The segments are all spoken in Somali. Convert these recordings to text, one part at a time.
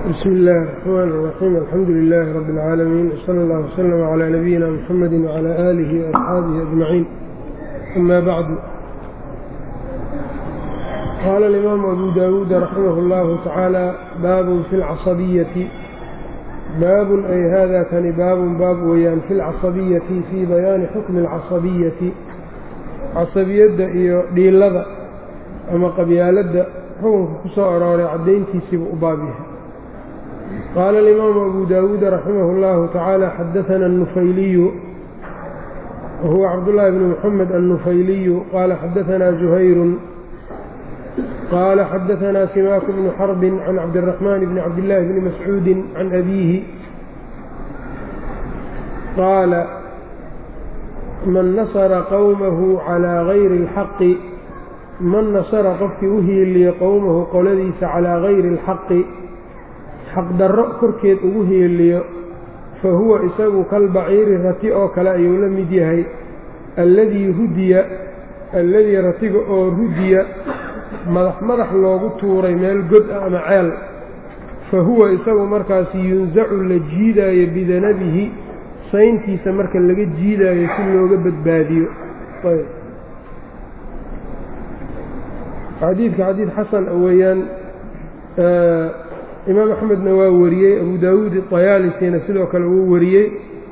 bsm اllahi الرحmn الرaxيim alxamdu لilaahi rab اlcaalamiin wslى اllah wslm عlى nabiyina mxamedi وعlى آlihi وaصxaabihi أجmaciin ama bacdu qaala اlimaamu abu dawuud raximah اllahu tacaala baabun fi اlcasabiyati baabun ay hada kani baabun baab weeyaan fi اlcasabiyati fii bayaani xukmi اlcasabiyati casabiyadda iyo dhiilada ama qabyaaladda xukunka ku soo arooray caddayntiisiibu u baab yahay qaala alimaamu abu daawuud raximah اllahu tacaala xadaana الnufayliyu wahuwa cabdullaahi bni muxamed annufayliyu qaala xadaanaa zuhayrun qaala xadaanaa simaaku bnu xarbin can cabdiraxmaan bni cabdillaahi bni mascuudin can abiihi qaala man nasara qowmahu calaa gayri اlxaqi man nasara qofkii u hiiliyo qowmahu qoladiisa calaa gayri اlxaqi xaqdarro korkeed ugu hiiliyo fa huwa isagu kalbaciiri rati oo kale ayuu la mid yahay alladii rudiya alladii ratiga oo rudiya madax madax loogu tuuray meel god ah ama ceel fa huwa isagu markaasi yunsacu la jiidaayo bidanabihi sayntiisa marka laga jiidaayo si looga badbaadiyo xadiidka xadiid xasan weeyaan imaam axmedna waa wariyey abu daawuud iطayaalisina sidoo kale wuu wariyey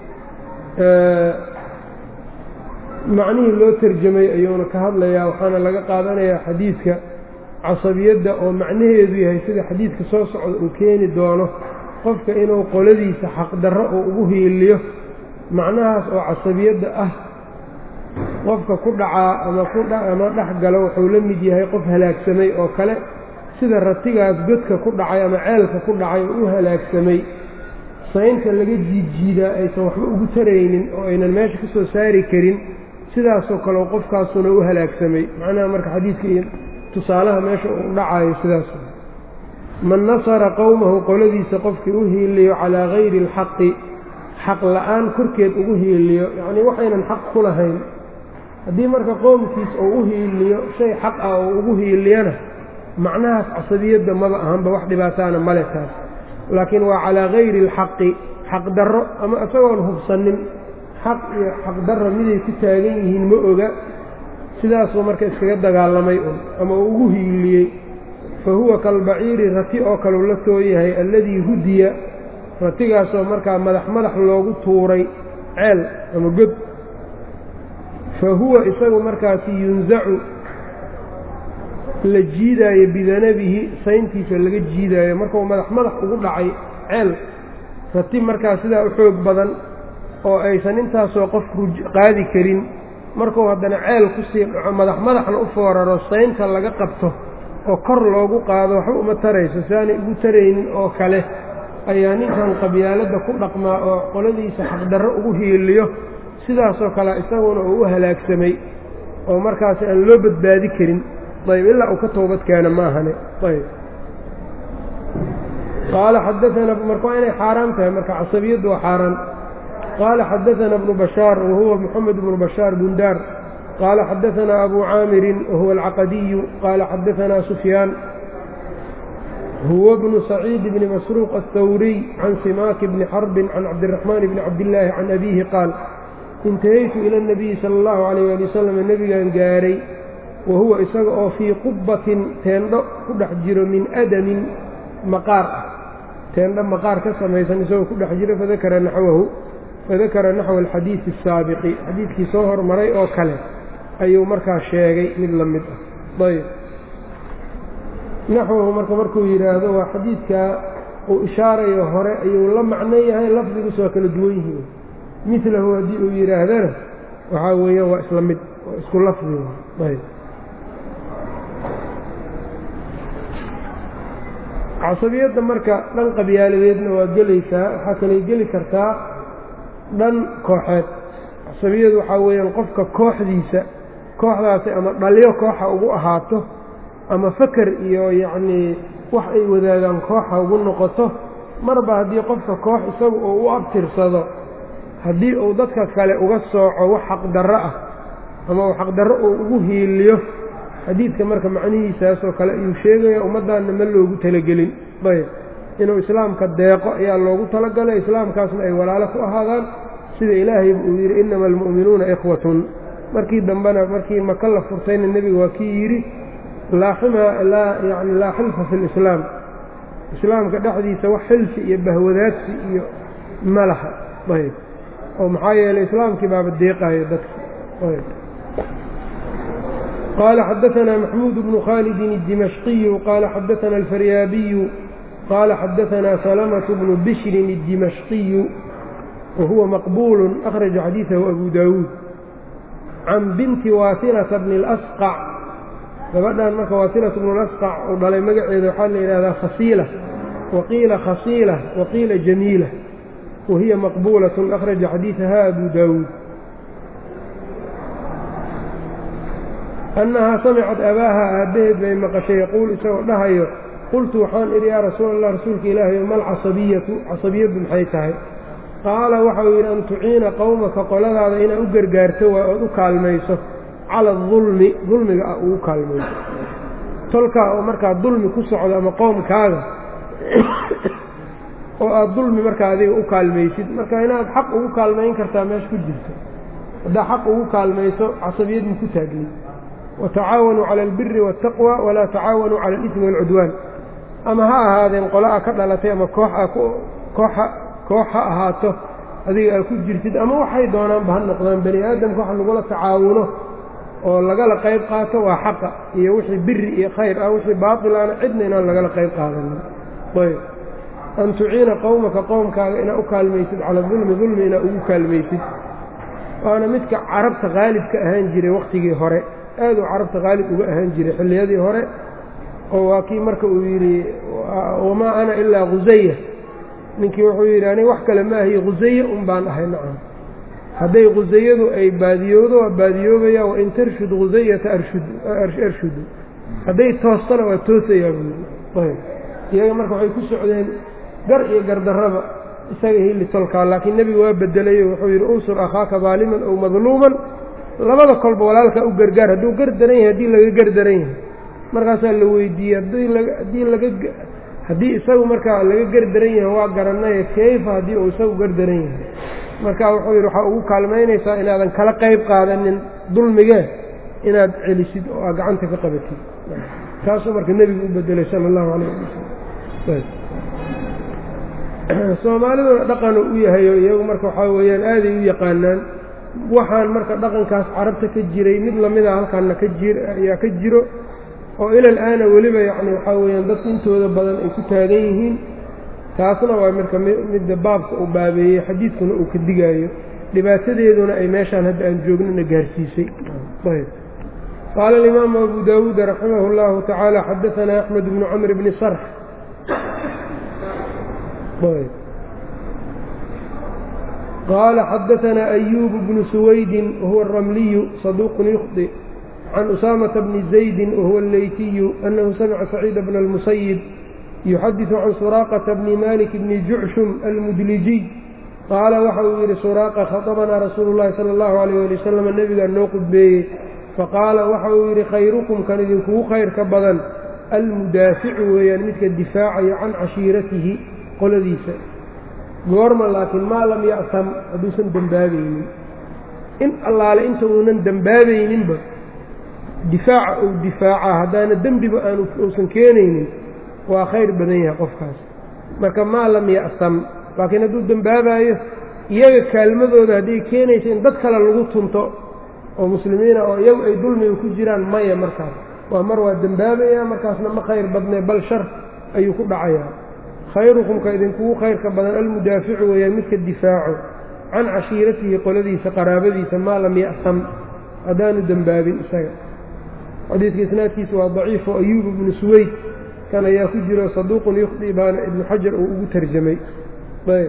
macnihii loo terjamay ayuuna ka hadlayaa waxaana laga qaadanayaa xadiidka casabiyadda oo macnaheedu yahay sida xadiidka soo socda uu keeni doono qofka inuu qoladiisa xaqdarro oo ugu hiiliyo macnahaas oo casabiyadda ah qofka ku dhacaa ama dhex galo wuxuu la mid yahay qof halaagsamay oo kale sida ratigaas godka ku dhacay ama ceelka ku dhacay oo u halaagsamay saynta laga jiidjiidaa aysan waxba ugu taraynin oo aynan meesha ka soo saari karin sidaasoo kale qofkaasuna u halaagsamay macnaha marka xadiidka iyo tusaalaha meesha uu dhacayo sidaas man nasara qowmahu qoladiisa qofkii u hiiliyo calaa gayri alxaqi xaq la'aan korkeed ugu hiiliyo yacnii waxaynan xaq ku lahayn haddii marka qowmkiis uu u hiiliyo shay xaq ah oo ugu hiiliyana macnahaas casabiyadda maba ahanba wax dhibaataana male taas laakiin waa calaa gayri alxaqi xaqdarro ama isagoon hubsanin xaq iyo xaqdarro miday ku taagan yihiin ma oga sidaasuu marka iskaga dagaalamay un ama uu ugu hiiliyey fa huwa kalbaciiri rati oo kaleu la tooyahay alladii hudiya ratigaasoo markaa madax madax loogu tuuray ceel ama god fa huwa isagu markaasi yunsacu la jiidaayo bidanabihi sayntiisa laga jiidaayo markuu madax madax ugu dhacay ceel rati markaa sidaa u xoog badan oo aysan intaasoo qof qaadi karin markuu haddana ceel kusii dhaco madax madaxna u fooraro saynta laga qabto oo kor loogu qaado waxba uma tarayso siaanay ugu taraynin oo kale ayaa ninkan qabyaaladda ku dhaqmaa oo qoladiisa xaqdarro ugu hiiliyo sidaasoo kale isaguna uu u halaagsamay oo markaasi aan loo badbaadi karin ayb ilaa uu ka toobad keena maahane ayb qaala xadaana marka waa inay xaaraan tahay marka casabiyaddu waa xaaraan qaala xadaana bnu bashaar wahuwa moxamed bnu bashaar bundaar qaala xadaanaa abu caamirin wahuwa alcaqadiyu qaala xadaanaa sufyaan huwa bnu saciid bni masruuq aلthawriy can simaaki bni xarbin can cabdiraxmaan bni cabdillaahi can abiihi qaal intahaytu ila اnabiyi sala اllahu alayh ali wasalam nebigan gaaray wa huwa isaga oo fii qubbatin teendho ku dhex jiro min adamin maqaar ah teendho maqaar ka samaysan isagoo ku dhex jiro fadakara naxwahu fadakara naxwa alxadiidi asaabiqi xadiidkii soo hormaray oo kale ayuu markaa sheegay mid la mid ah ayb naxwahu marka markuu yidhaahdo waa xadiidkaa uu ishaarayo hore ayuu la macno yahay lafdigus waa kala duwan yihiin milahu haddii uu yidhaahdana waxaa weeyaan waa isla mid waa isku lafdi ayb casabiyadda marka dhan qabyaaladeedna waa gelaysaa waxaa kalay geli kartaa dhan kooxeed casabiyadu waxaa weeyaan qofka kooxdiisa kooxdaasi ama dhalyo kooxa ugu ahaato ama faker iyo yacnii wax ay wadaagaan kooxa ugu noqoto marba haddii qofka koox isagu uu u abtirsado haddii uu dadka kale uga sooco wax xaqdarro ah ama uu xaqdarro uu ugu hiiliyo xadiidka marka macnihiisaasoo kale ayuu sheegaya ummaddaanna ma loogu talagelin ayb inuu islaamka deeqo ayaa loogu talagalay islaamkaasna ay walaalo ku ahaadaan sida ilaahayba uu yidhi innama almu'minuuna ikhwatun markii dambena markii maka la furtayna nebiga waa kii yidhi yani laa xilfa fi lislaam islaamka dhexdiisa wax xilfi iyo bahwadaadsi iyo ma laha ayb oo maxaa yeelay islaamkii baaba deeqayo dadka qaala xadaanaa maxmuud bnu khaalidin الdimashqiyu qaala xadaana alfaryaabiyu qaala xadaanaa salamة bnu bishrin الdimashqiyu wahuwa maqbuul akhraja xadiiثahu abu daawuud can binti waasilata bni اlasqac gabadhan marka waasilata bnu lasqac uu dhalay magaceeda waxaa la yidhahdaa khasiila waqiila khasiila waqiila jamiila wahiya maqbuulaة akhraja xadiiثaha abu daawuud annahaa samicat abaaha aabbaheed bay maqashay yaquul isagoo dhahayo qultu waxaan idhi yaa rasuula allah rasuulka ilaahay mal casabiyatu casabiyaddu maxay tahay qaala waxau yidhi an tuciina qowmaka qoladaada inaad u gargaarto waa ood u kaalmayso cala adulmi dulmiga ah ugu kaalmayso tolkaa oo markaa dulmi ku socdo ama qoomkaaga oo aad dulmi markaa adiga u kaalmaysid marka inaad xaq ugu kaalmayn kartaa meesha ku jirto haddaa xaq ugu kaalmayso casabiyad ma ku taagni watacaawanuu cala albiri waataqwa walaa tacaawanuu cala alismi waalcudwaan ama ha ahaadeen qola a ka dhalatay ama koox a kooxa koox ha ahaato adiga aad ku jirtid ama waxay doonaanba ha noqdaan bani aadamka wax lagula tacaawuno oo lagala qayb qaato waa xaqa iyo wixii biri iyo khayr ah wixii baatilaana cidna inaan lagala qayb qaadanin ayb an tuciina qowmaka qowmkaaga inaad u kaalmaysid cala dulmi dulmi inaad ugu kaalmaysid waana midka carabta qaalibka ahaan jiray wakhtigii hore aad uu carabta qaalib uga ahaan jiray xilliyadii hore oo waa kii marka uu yidhi wamaa ana ilaa khusaya ninkii wuxuu yidhi aniga wax kale ma ahiyo khusaye un baan ahay nacam hadday khusayadu ay baadiyoodo waa baadiyoobaya wain tarshud khusayata arshudu hadday toostana waa toosayaa buuyb iyaga marka waxay ku socdeen gar iyo gardarraba isaga hili tolkaa laakiin nebigu waa bedelayo wuxuu yidhi unsur akhaaka daaliman ow madluuman labada kolba walaalkaa u gargaar hadduu gardaran yahay haddii laga gardaran yahay markaasaa la weydiiyey haddii laga haddii isagu markaa laga gardaran yahay waa garanaye kayfa haddii uu isagu gardaran yahay marka wuxuu yidhi waxaa ugu kaalmaynaysaa inaadan kala qayb qaadanin dulmigee inaad celisid oo aad gacanta ka qabatid taasuu marka nebigu u bedelay sala allahu calayh ali wasalam soomaaliduna dhaqanu u yahayo iyagu marka waxaa weeyaan aaday u yaqaanaan waxaan marka dhaqankaas carabta ka jiray mid lamida halkaanna ka jir ayaa ka jiro oo ilal aana weliba yacni waxaa weeyaan dadku intooda badan ay ku taagan yihiin taasna waa marka midda baabka uu baabeeyey xadiidkuna uu ka digaayo dhibaatadeeduna ay meeshaan hadda aan joognana gaarsiisay ayb qaala alimaamu abu daawuud raximah اllahu tacaala xadaanaa axmed bnu camr bni sarx qaala xadaanaa ayuub bnu suwaydin wahuwa aramliyu saduuqun yukhdi can usaamata bni zaydi wahuwa alleytiyu annahu samica saciida bna almusayib yuxadiثu can suraaqata bni malik bni jucshum almudlijiy qaala waxa uu yidhi suraaqa khadabanaa rasuulu llahi sala allahu alayh ali wasalam nebigaa noo qudbeeyey faqaala waxa uu yidhi khayrukum kan idinkugu khayr ka badan almudaaficu weeyaan midka difaacayo can cashiiratihi qoladiisa goorma laakiin maa lam ya'sam hadduusan dembaabaynin in allaale inta uunan dembaabayninba difaaca uu difaacaa haddaana dembiba aanu uusan keenaynin waa khayr badan yahay qofkaas marka maa lam ya'sam laakiin hadduu dembaabaayo iyaga kaalmadooda hadday keenayso in dad kale lagu tunto oo muslimiina oo iyagu ay dulmiga ku jiraan maya markaas waa mar waa dembaabaya markaasna ma khayr badnay bal shar ayuu ku dhacayaa khayrukumka idinkugu khayrka badan almudaaficu weeyaan midka difaaco can cashiiratihi qoladiisa qaraabadiisa maa lam ya'sam haddaanu dembaabin isaga xadiidka isnaadkiisa waa daciif oo ayuub ibnu suweyd kan ayaa ku jiro saduuqun yukhdi baana ibnu xajar uu ugu tarjamay ayb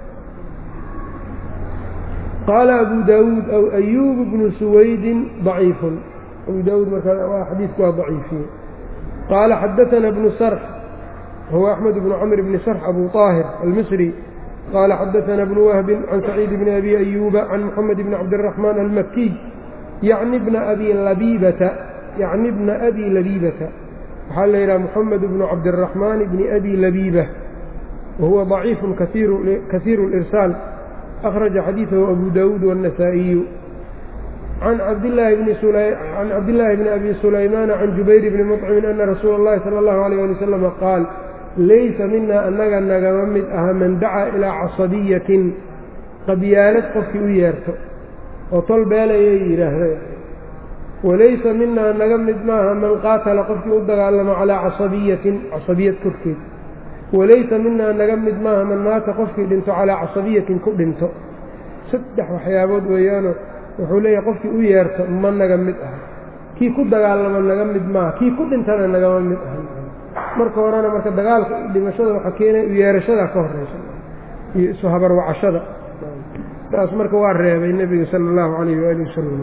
qaala abu daawuud aw ayuub bnu suwaydin daciifun abu daawuud markaa xadiidku waa daciifiye qaala xadaana bnu sarx huwa axmed bnu camr bni sarx abu طaahir almisri qaala xadaana bnu wahbin can saciid bni abi ayuuba can moxamed bni cabdiraxmaan almakiy yacni bna abi labibata yacni bna abi labiibata waxaa la yidhaha moxamed bnu cabdiraxmaan bni abi labiiba wahuwa ضaciifu kasiiru اlirsaal akhraja xadiidahu abu dawuud wالنasaaئiyu can cabdillaahi bni abi sulaymaana can jubayr bni muطcimin ana rasuula اllahi salى اllahu عalيyه ali waslama qaal laysa mina annaga nagama mid aha man dacaa ilaa casabiyatin qabyaalad qofkii u yeerto oo tol beelayay yidhaahda walaysa minaa naga mid maaha man qaatala qofkii u dagaalamo calaa casabiyatin casabiyad korkeed walaysa minaa naga mid maaha man maata qofkii dhinto calaa casabiyatin ku dhinto saddex waxyaabood weeyaano wuxuu leeyahay qofkii u yeerto ma naga mid aha kii ku dagaalamo naga mid maaha kii ku dhintana nagama mid aha marka horena marka dagaalka dhimashada waxaa keenaya u yeerashadaa ka horeysa iyo isu habarwacashada taas marka waa reebay nebiga sala allahu calayh waali wasalam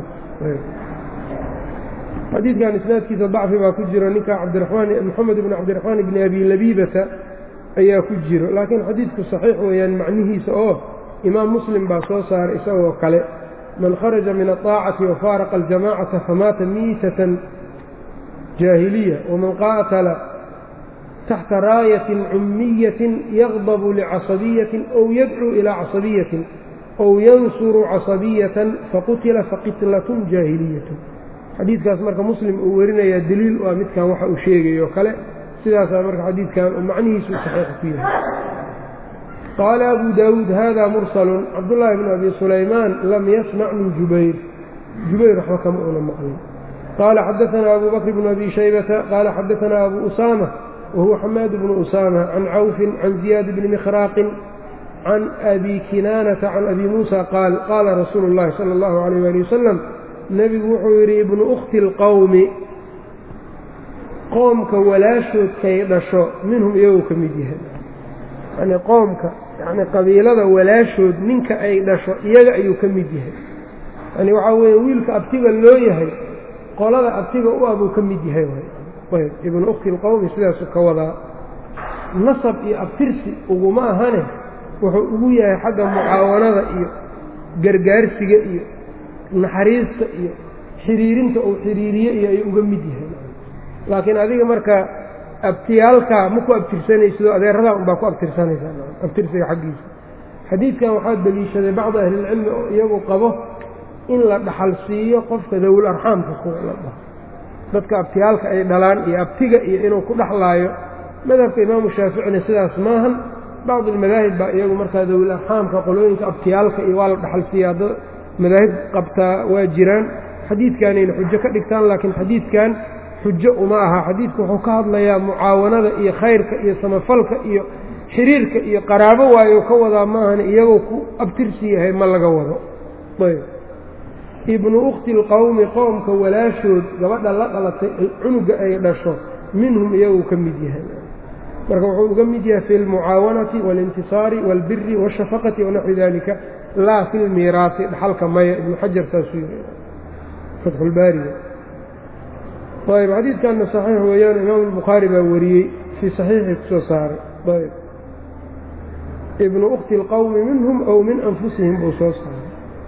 xadiidkan isnaadkiisa dacfi baa ku jiro ninka cabdiramaan moxamed ibni cabdiraxmaan ibni abi labiibata ayaa ku jiro laakiin xadiidku saxiix weeyaan macnihiisa oo imaam muslim baa soo saaray isagoo kale man kharaja min aطaacati wafaaraqa aljamacata famaata miitatan jaahiliya waman qaatala taxta raayatin cummiyatin yaqdabu licasabiyatin ow yadcuu ilaa casabiyatin ow yansuru casabiyatan faqutila faqitlatun jaahiliyatu xadiidkaas marka muslim uu werinayaa deliil waa midkan waxa uu sheegayo kale sidaasaa marka xadiidkan uu macnihiisu saxiix ku yahay qaala abu daawuud hada mursalun cabdullaahi bnu abi sulaymaan lam yasmac min jubayr jubayr waxba kama una maqlin qaala xadaanaa abu bakr bnu abi shaybata qaala xadaanaa abu usaama wahuwa xamaad bnu usaama can cawfin can ziyaad bni mikhraaqin can abi kinaanata can abi muusa qaal qaala rasuulu اllahi salى اllahu alayh ali wasalam nebigu wuxuu yidhi ibnu ukhti اlqowmi qoomka walaashoodkay dhasho minhum iyagoo ka mid yahay yani qoomka yani qabiilada walaashood ninka ay dhasho iyaga ayuu ka mid yahay yani waxaa weeye wiilka abtiga loo yahay qolada abtiga u ah buu ka mid yahay ayb ibnu ukhti اlqowmi sidaasu ka wadaa nasab iyo abtirsi uguma ahane wuxuu ugu yahay xagga mucaawanada iyo gargaarsiga iyo naxariista iyo xiriirinta uu xiriiriye iyo ayuu uga mid yahay laakiin adiga marka abtiyaalkaa ma ku abtirsanaysidoo adeeradaa unbaa ku abtirsanaysaa abtirsiga xaggiisa xadiidkan waxaa deliishaday bacdu ahlilcilmi oo iyagu qabo in la dhaxal siiyo qofka dawul arxaamka kuwa la dhaho dadka abtiyaalka ay dhalaan iyo abtiga iyo inuu ku dhexlaayo madhabka imaamu shaaficina sidaas maahan bacd almadaahib baa iyagu markaa dawil arxaamka qolooyinka abtiyaalka iyo waa la dhaxal siiya da madaahib qabtaa waa jiraan xadiidkanayna xujo ka dhigtaan laakiin xadiidkan xujo uma aha xadiidku wuxuu ka hadlayaa mucaawanada iyo khayrka iyo samafalka iyo xiriirka iyo qaraabo waayo ka wadaa maahana iyagoo ku abtirsi yahay ma laga wado ayb ibnu ukhti lqowmi qoomka walaashood gabadha la dhalatay cunuga ay dhasho minhum iyaguu ka mid yahay marka wuxuu uga mid yahay fi lmucaawanati waاlintisaari wاlbiri wاshafaqati wanaxwi dalika laa fi lmiiraasi dhaxalka maya ibnu xajar saasuu yiri fatxulbaariga ayb xadiidkanna saxiix weeyaan imaamu albukhaari baa wariyey fii saxiixii kusoo saaray ayb ibnu ukhti اlqowmi minhum aw min anfusihim buu soo saaray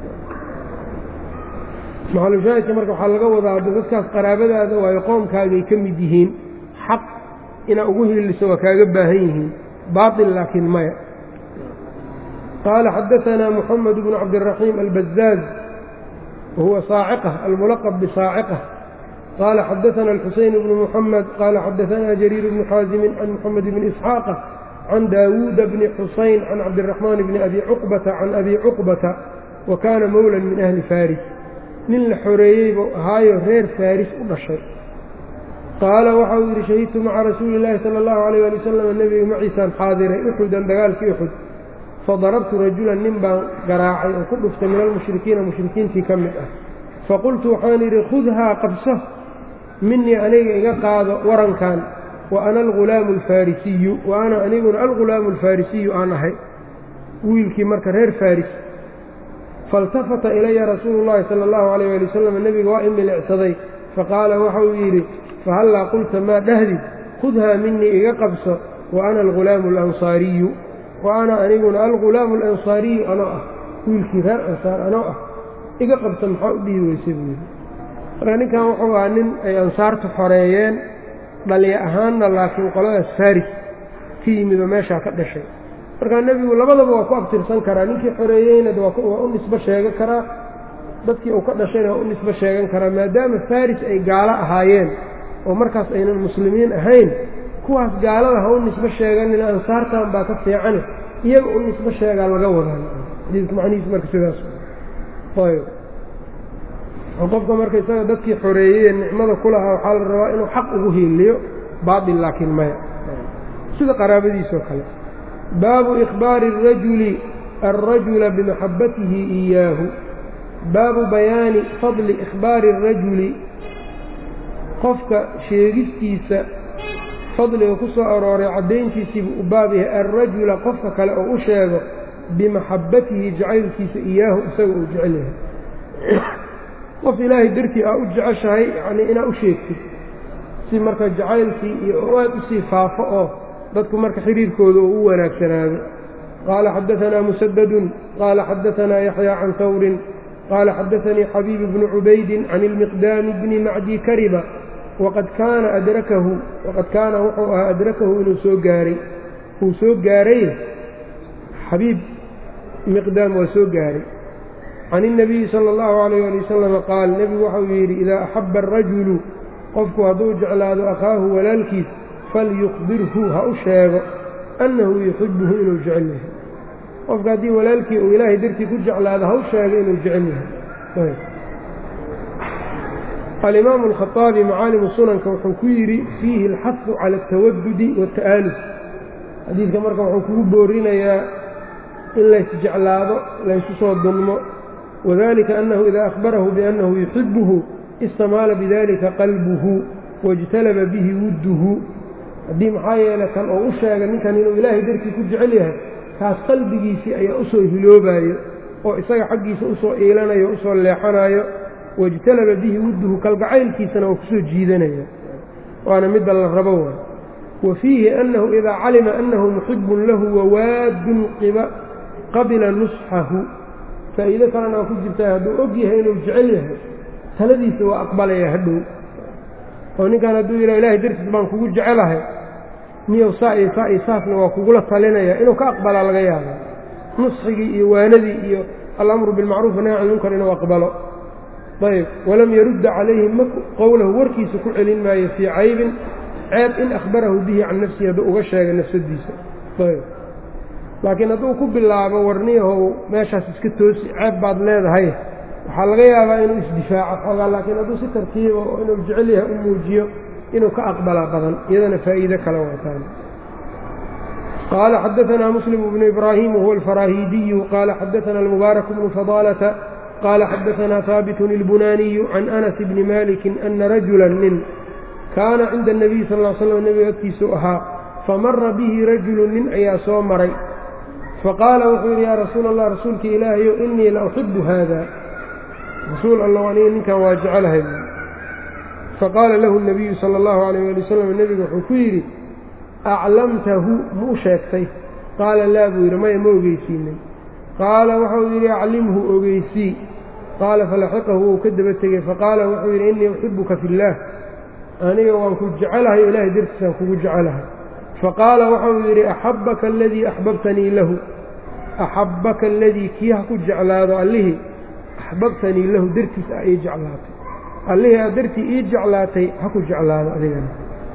maxalushaahidka marka waxaa laga wadaa dadkaas qaraabadaada waayo qoomkaagay ka mid yihiin xaq inaa ugu hiiliso waa kaaga baahan yihiin baaطil laakiin maya qaala xadaanaa muxamed bnu cabdiraxiim albazaaz wahuwa saaciqa almulaqab bisaaciqa qaala xadaana alxuseyn bnu muxamed qaala xadaanaa jariir bnu xaasimin can muxamed bni isxaaqa can daawuuda bni xusayn can cabdiraxmaan bni abi cuqbata can abi cuqbata wa kaana mowlan min ahli faris nin la xoreeyey buu ahaayo reer faaris u dhashay qaala waxa uu yidhi shahidtu maca rasuuli illaahi sala allahu alayh ali wasalam nebiga maciisaan xaadiray uxudan dagaalkii uxud fadarabtu rajulan nin baan garaacay oo ku dhuftay min almushrikiina mushrikiintii ka mid ah faqultu waxaan yidhi khudhaa qabso minii aniga iga qaado warankan wa ana algulaamu alfarisiyu wa ana aniguna algulaamu alfarisiyu aan ahay wiilkii marka reer faris faاltafata ilaya rasuulu اllahi salى اllahu alayh ali wasalam nebiga waa i milicsaday faqaala waxa uu yidhi fahallaa qulta maa dhahdid khudhaa minii iga qabso wa ana algulaamu alansaariyu wa ana aniguna algulaamu alansaariyu anoo ah wiilkii reer ansaar anoo ah iga qabso maxaa u dhihi weysa buu yidhi marka ninkan wuxuu ahaa nin ay ansaartu xoreeyeen dhaliya ahaanna laakiin qoladaas faris ka yimid oo meeshaa ka dhashay markaa nebigu labadaba waa ku abtirsan karaa ninkii xoreeyeyna waa u nisbo sheegan karaa dadkii uu ka dhashayna waa u nisbo sheegan karaa maadaama faris ay gaalo ahaayeen oo markaas aynan muslimiin ahayn kuwaas gaalada ha u nisbo sheeganin ansaartan baa ka fiicane iyaga u nisbo sheegaa laga wadaa xadiidka macnihiis marka sidaas ayb qofka marka isaga dadkii xoreeyey nicmada ku lahaa waxaa la rabaa inuu xaq ugu hiiliyo baatil laakiin maya sida qaraabadiisoo kale baabu ikhbaari الrajuli alrajula bimaxabatihi إiyaahu baabu bayaani fadli ikhbaari الrajuli qofka sheegistiisa fadliga ku soo arooray caddayntiisiibuu u baab yahay alrajula qofka kale oo u sheego bimaxabatihi jacaylkiisa iyaahu isaga uu jecel yahay qof ilaahay dartii aa u jeceshahay yacnii inaa u sheegtid si marka jacaylkii iyo oo aad usii faafo oo dadku marka xiriirkooda oo u wanaagsanaado qaala xaddaanaa musadadun qaala xaddaanaa yaxyaa can hawrin qaala xaddaanii xabiib bnu cubaydin can ilmiqdaami bni macdi kariba waqad kaana adrakahu waqad kaana wuxuu ahaa adrakahu inuu soo gaaray uu soo gaaray xabiib miqdaam waa soo gaaray can الnabiyi salى اllahu alayh ali wasalama qaal nebigu waxau yidhi idaa axaba arajulu qofku hadduu jeclaado akhaahu walaalkiis falyukhbirhu ha u sheego annahu yuxibuhu inuu jecel yahay qofka haddii walaalkii uu ilaahay dartii ku jeclaado ha u sheego inuu jecel yahay alimaamu alkhaطaabi macaalimu sunanka wuxuu ku yidhi fiihi alxahu cala altawadudi waاta'aaluf xadiidka marka wuxuu kugu boorinayaa in laysjeclaado laysu soo dunmo wadalika annahu idaa akhbarahu biannahu yuxibuhu istamaala bidalika qalbuhu waاjtalaba bihi wudduhu haddii maxaa yeele kan oo u sheega ninkan inuu ilaahay dartii ku jecel yahay kaas qalbigiisii ayaa u soo hiloobayo oo isaga xaggiisa usoo iilanayo o usoo leexanayo waاjtalaba bihi wudduhu kalgacaylkiisana waa kusoo jiidanaya waana midda la rabo waay wa fiihi annahu idaa calima annahu muxibun lahu wawaadun qabila nusxahu faa'iido kalena waa ku jirtaa hadduu og yahay inuu jecel yahay taladiisa waa aqbalaya hadhow oo ninkan hadduu yidhaha ilahay dartiis baan kugu jecelahay miyow saa iyo saa iyo saasna waa kugula talinaya inuu ka aqbalaa laga yaaba nusxigii iyo waanadii iyo alamru bilmacruuf nahy can munkar inuu aqbalo ayb walam yarudda calayhi ma qowlahu warkiisa ku celin maayo fii caybin ceeb in akhbarahu bihi can nafsihi hadduu uga sheega nafsadiisa ayb laakiin hadduu ku bilaabo warniyahow meeshaas iska toosi ceeb baad leedahay waxaa laga yaabaa inuu isdifaaco xoogaa laakiin hadduu si tartiiba oo inuu jecel yahay u muujiyo inuu ka aqbalaa badan iyadana faa'iide kale wataan qaala xadaanaa muslim bnu ibraahim wahuwa alfaraahiidiyu qaala xadaana almubaarak bnu fadaalata qaala xadaanaa haabitun ilbunaaniyu can anas bni malikin ana rajula nin kaana cinda anabiy sal l slam nebiga agtiisuu ahaa famara bihi rajulu nin ayaa soo maray faqaala wuxuu yidhi yaa rasuula allah rasuulka ilaahayow innii la uxibu haada rasuul allah aniga ninkan waa jecelahay faqaala lahu nabiyu sala allahu alayh ali wasalam nebigu wuxuu ku yidhi aclamtahu ma u sheegtay qaala laa buu yidhi maya ma ogeysiinay qaala waxau yidhi aclimhu ogeysii qaala falaxiqahu wuu ka daba tegey faqaala wuxuu yidhi innii uxibuka fi illaah aniga waan ku jecelahay o ilaahay dartiisaan kugu jecelahay faqaala waxau yidhi axabbaka aladii axbabtanii lahu axabbaka aladii kii ha ku jeclaado allihii axbabtanii lahu dartiis a ii jeclaatay allihii aad dartii ii jeclaatay ha ku jeclaado adigana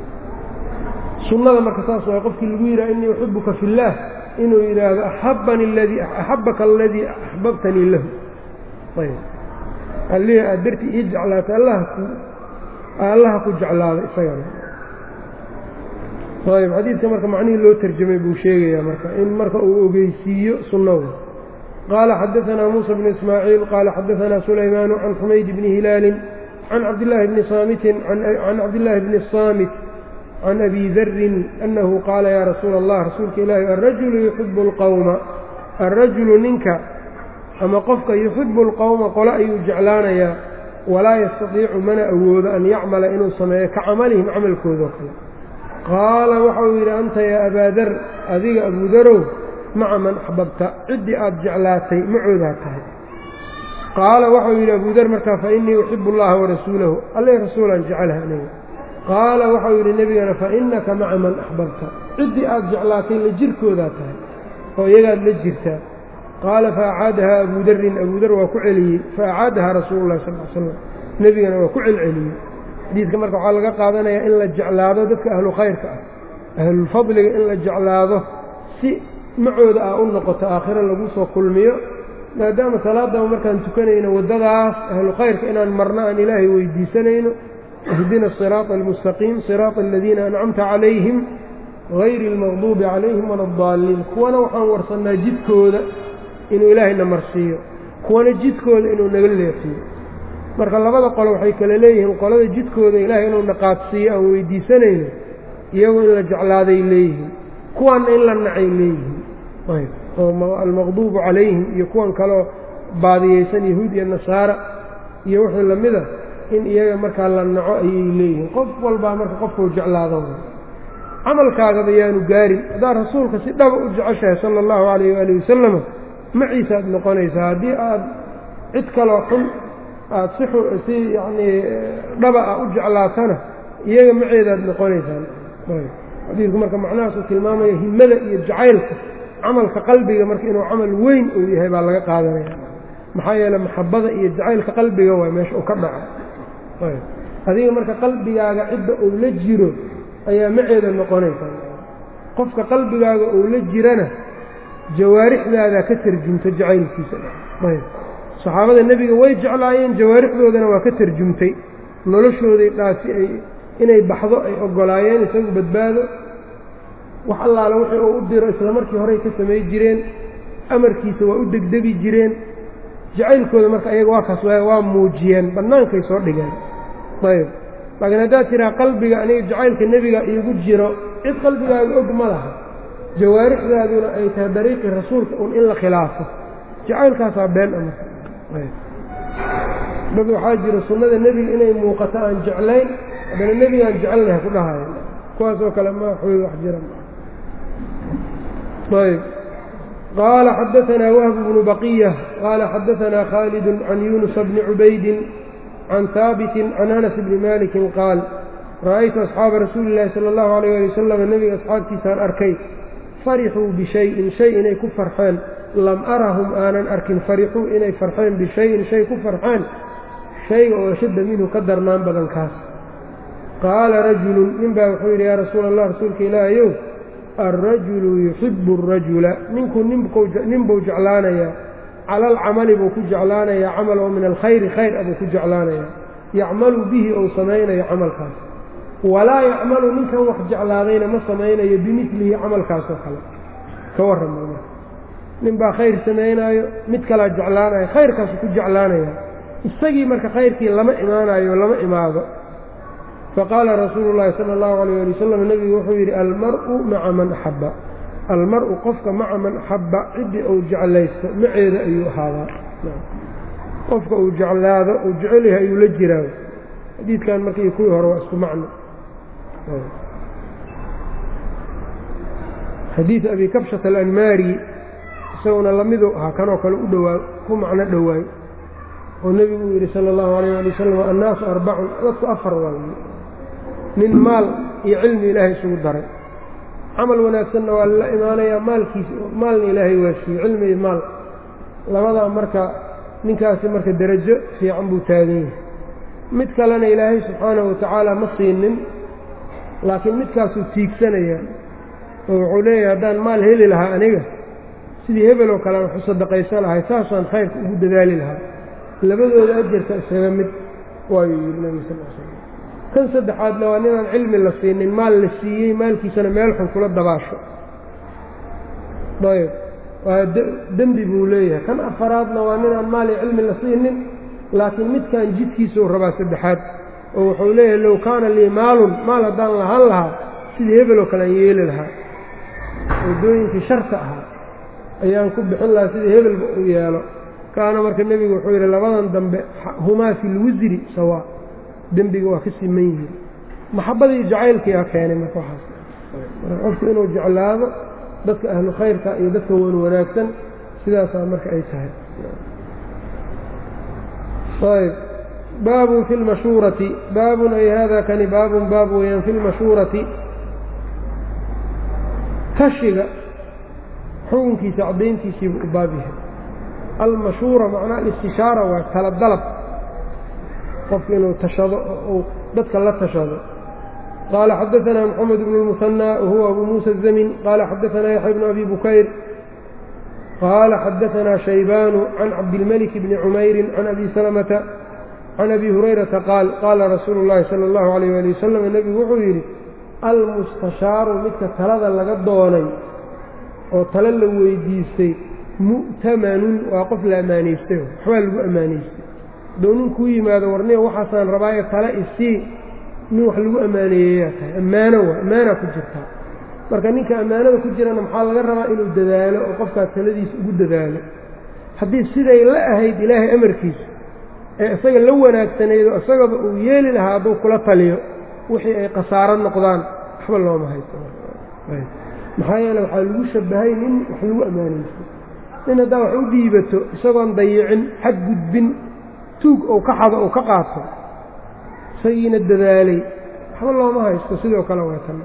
sunnada marka saas waay qofkii lagu yidhaha innii uxibuka fi illaah inuu yidhaahdo axabani ladii axabbaka aladii axbabtanii lahu ayb allihii aad dartii ii jeclaatay allaha ku jeclaado isagana ayb xadiidka marka macnihii loo terjamay buu sheegayaa marka in marka uu ogeysiiyo sunnahu qaala xadaanaa muusa bnu ismaaciil qaala xadaanaa sulaymaanu can xumayd bni hilaalin can cabdillaahi bni saamitin can cabdillaahi bni saamit can abi darin annahu qaala yaa rasuula allah rasuulka ilaahi alrajulu yuxibu alqowma alrajulu ninka ama qofka yuxibu alqowma qole ayuu jeclaanayaa walaa yastatiicu mana awoodo an yacmala inuu sameeyo ka camalihim camalkoodao kale qaala waxau yidhi anta yaa abaadar adiga abuudarow maca man axbabta ciddii aad jeclaatay macoodaa tahay qaala waxau yidhi abudar markaa fa innii uxibu allaha warasuulahu alle rasuulaan jecelaha aniga qaala waxau yidhi nebigana fa innaka maca man axbabta ciddii aad jeclaatay la jirkoodaa tahay oo iyagaad la jirtaa qaala faacaadahaa abuu darin abuu dar waa ku celiyey faacaadahaa rasuulu llahi sal l slam nebigana waa ku celceliyey xadiidka marka waxaa laga qaadanayaa in la jeclaado dadka ahlu khayrka ah ahlulfadliga in la jeclaado si macooda ah u noqoto aakhiro lagu soo kulmiyo maadaama salaadaba markaan tukanayno waddadaas ahlu khayrka inaan marno aan ilaahay weydiisanayno ihdina asiraata almustaqiim siraata aladiina ancamta calayhim hayri almaqduubi calayhim wala adaalliin kuwana waxaan warsannaa jidkooda inuu ilaahayna marsiiyo kuwana jidkooda inuu naga leexiyo marka labada qolo waxay kale leeyihiin qolada jidkooda ilaahay inuu naqaadsiiyo aan weydiisanayno iyagu in la jeclaaday leeyihiin kuwanna in la nacay leeyihiin oo almaqduubu calayhim iyo kuwan kaleo baadiyeysan yahuud iyo nasaara iyo wixii lamida in iyaga markaa la naco ayay leeyihiin qof walbaa marka qofkuu jeclaado camalkaagaba yaanu gaarin haddaad rasuulka si dhaba u jeceshahay sala allahu calayh waali wasalama maciisaad noqonaysaa haddii aad cid kaloo xun aada si si yacnii dhaba ah u jeclaatana iyaga maceedaad noqonaysaan xadiidku marka macnahaasuu tilmaamaya himada iyo jacaylka camalka qalbiga marka inuu camal weyn uu yahay baa laga qaadanaya maxaa yeeley maxabada iyo jacaylka qalbiga waay meesha uu ka dhaco adiga marka qalbigaaga cidda uu la jiro ayaa maceeda noqonaysaa qofka qalbigaaga uu la jirana jawaarixdaadaa ka tarjumta jacaylkiisa saxaabada nebiga way jeclaayeen jawaarixdoodana waa ka tarjumtay noloshooday dhaasi ay inay baxdo ay ogolaayeen isagu badbaado wax allaale wixii uu u diro isla markii horey ka samay jireen amarkiisa waa u degdegi jireen jacaylkooda marka ayaga waa kaas waa muujiyeen bannaankay soo dhigeen ayb laakiin haddaad tiraa qalbiga aniga jacaylka nebiga iigu jiro cid qalbigaaga og ma laha jawaarixdaaduna ay tahay dariiqii rasuulka un in la khilaafo jacaylkaasaa been a marka dad waxaa jira sunnada nebiga inay muuqato aan jeclayn haddana nebigaan jecelnahay ku dhahayan kuwaas oo kale ma xooy wax jira ayb qaala xadaanaa wahb bnu baqiya qaala xadaanaa khaalid can yunusa bni cubaydin can haabiti can anas bni malikin qaal ra'aytu asxaaba rasuuli llahi sala allahu alayh ali wasalam nebiga asxaabtiisaan arkay farixuu bishayin shay inay ku farxeen lam arahum aanan arkin farixuu inay farxeen bishayin shay ku farxeen shayga oo ashadda minhu ka darnaan badan kaas qaala rajulun nin baa wuxuu yidhi yaa rasuula allah rasuulka ilaahayow alrajulu yuxibu arajula ninku nin buu jeclaanayaa cala alcamali buu ku jeclaanayaa camal oo min alkhayri khayr a buu ku jeclaanayaa yacmalu bihi ou samaynayo camalkaas walaa yacmalu ninkan wax jeclaadayna ma samaynayo bimilihi camalkaasoo kale ka warrama nin baa khayr samaynaayo mid kalaa jeclaanayo khayrkaasu ku jeclaanaya isagii marka khayrkii lama imaanayo lama imaado faqaala rasuulu llaahi sala allahu alayh ali wasalam nebigu wuxuu yidhi almar-u maca man axabba almar-u qofka maca man axabba ciddii uu jeclaysto maceeda ayuu ahaadaa qofka uu jeclaado uu jecel yahay ayuu la jiraa xadiidkan markii kuwii hore waa isku macno xadiid abi kabshata alanmaari isaguna lamiduu ahaa kanoo kale u dhowaa ku macno dhowaayo oo nebigu uu yidhi sala allahu alayh ali wasalam annaasu arbacun dadku afar waaye nin maal iyo cilmi ilaahay isugu daray camal wanaagsanna waa la imaanayaa maalkiisa maalna ilaahay waa siiyey cilmi iyo maal labadaa marka ninkaasi marka derajo fiican buu taagan yahay mid kalena ilaahay subxaanahu watacaala ma siinin laakiin midkaasuu tiigsanayaa oo wuxuu leeyahay haddaan maal heli lahaa aniga sidii hebel oo kale aan waxu sadaqaysan lahay saasaan khayrka ugu dadaali lahaa labadooda ajarka isaga mid waayuu yidhi nabi sal l slam kan saddexaadna waa ninaan cilmi la siinin maal la siiyey maalkiisana meel xun kula dabaasho ayb waa dembi buu leeyahay kan afaraadna waa ninaan maal iyo cilmi la siinin laakiin midkan jidkiisuu rabaa saddexaad oo wuxuu leeyahay low kaana lii maalun maal haddaan lahaan lahaa sidii hebel oo kale aan yeeli lahaa waddooyinkii sharta ahaa ayaan ku bixin lahaa sidii hebelba uu yeelo kaana marka nebigu wuxuu yidhi labadan dambe humaa fi lwisri sawaa dembiga waa ka siman yihiin maxabadii jacaylkiiaa keenay marka waxaas marka qofku inuu jeclaado dadka ahlu khayrka iyo dadka wan wanaagsan sidaasaa marka ay tahay ayb baabun fi lmashuurati baabun ay hada kani baabun baab weeyaan fi lmashuurati tashiga xukunkiisa caddayntiisiibuu u baab yahay almashuura macnaa alistishaara waa tala dalab qofku inuu tashado oo dadka la tashado qaala xadaanaa moxamed bnu lmusanى wahuwa abu muusa الzamin qaala xadaanaa yaxya bnu abi bukayr qaala xadaanaa shaybaanu can cabdilmalik bni cumayri can abi salamata can abi hurayrata qaal qaala rasuulu اllahi salى اllahu alayh ali wasalam nebigu wuxuu yidhi almustashaaru midka talada laga doonay oo talo la weydiistay mu'tamanun waa qof la ammaanaystay waxbaa lagu ammaanaystay hadduu nin kuu yimaado warniya waxaasaan rabaayo tale isii nin wax lagu ammaaneeyeyaa tahay ammaano waa ammaanaa ku jirtaa marka ninka ammaanada ku jirana maxaa laga rabaa inuu dadaalo oo qofkaas taladiisa ugu dadaalo haddii siday la ahayd ilaahay amarkiisa ee isaga la wanaagsanaydo isagaba uu yeeli lahaa hadduu kula taliyo wixii ay khasaaro noqdaan waxba looma haysto maxaa yeele waxaa lagu shabahay nin wax lagu ammaanaysto nin haddaa wax u dhiibato isagoon dayicin xad gudbin tuug ou ka xado ou ka qaato isagiina dadaalay waxba looma haysto sidoo kale waatan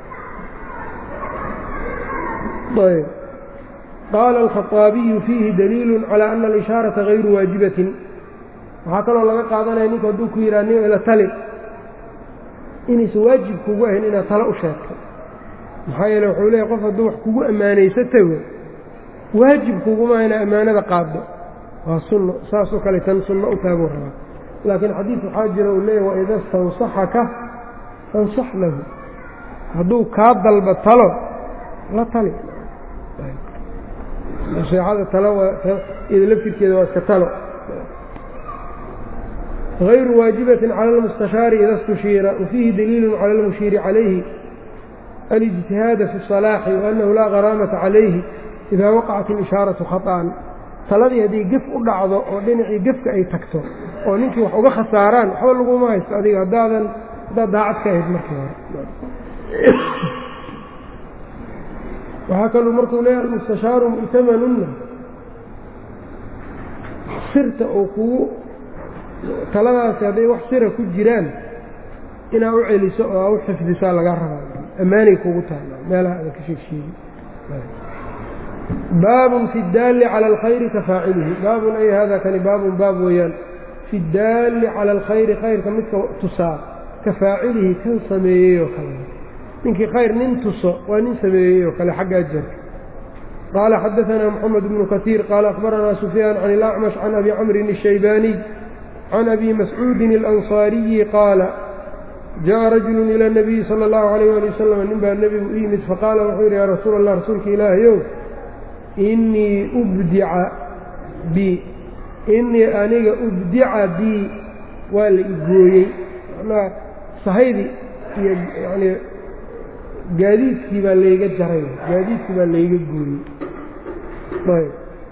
ayb qaala alkhaطaabiyu fiihi daliilu calى ana alishaaraةa غayru waajibatin waxaa kaloo laga qaadanaya ninku hadduu ku yidhaha nin ila tali inaysan waajib kugu ahayn inaad tale u sheegto maxaa yeele wuxuu leeyahy qof hadduu wax kugu ammaanaysatago waajib kuguma inaa ammaanada qaaddo waa sunno saasoo kale tan sunno u taaguu rabaa laakiin xadiid waxaa jira uu leeyahy waida stansaxaka fansax lahu hadduu kaa dalba talo la tali naseexada talo iyada laftirkeeda waa iska talo غayru waajibaةi calى اlmustashaari ida اstushiira wafiihi daliilu calى اlmushiiri calayhi alijtihaada fi الصalaaxi waأnnahu laa garaamata calayhi ida waqacat اlishaaraةu khaطأan taladii haddii gef u dhacdo oo dhinacii gefka ay tagto oo ninkii wax uga khasaaraan waxba laguma haysto adiga haddaadan haddaad daacad ka ahayd markii hore waxaa kaluu markuu leeyahay almustashaaru mu'tamanunna sirta oo kugu taladaasi hadday wax sira ku jiraan inaa u celiso oo aa u xifdisaa lagaa rabaa ammaanay kugu tahay meelaha adan ka sheegsheegi baabun fi اdaalli calى alkhayri ka faacilihi baabun ay hada kani baabun baab weeyaan fi اdaalli calى alkhayri khayrka midka tusaa ka faacilihi kan sameeyey oo kale ninkii khayr nin tuso waa nin sameeyey oo kale xagga ajarka qaala xadaثna mxamed bnu kasiir qaala akhbaranaa sufyaan can اlأcmash can abi camrin الshaybaaniy can abi mascuudin اlanصaariyi qaala jaءa rajulu ilى الnabiyi salى اllahu عalayh ali wasalam nin baa nebigu u yimid faqaala wuxuu yidhi yaa rasuul allah rasuulka ilaahayow inii ubdica bi inii aniga ubdica bii waa la igooyey manaa sahaydi iyo yani gaadiidkii baa layga jaray gaadiidkii baa layga gooyey ayb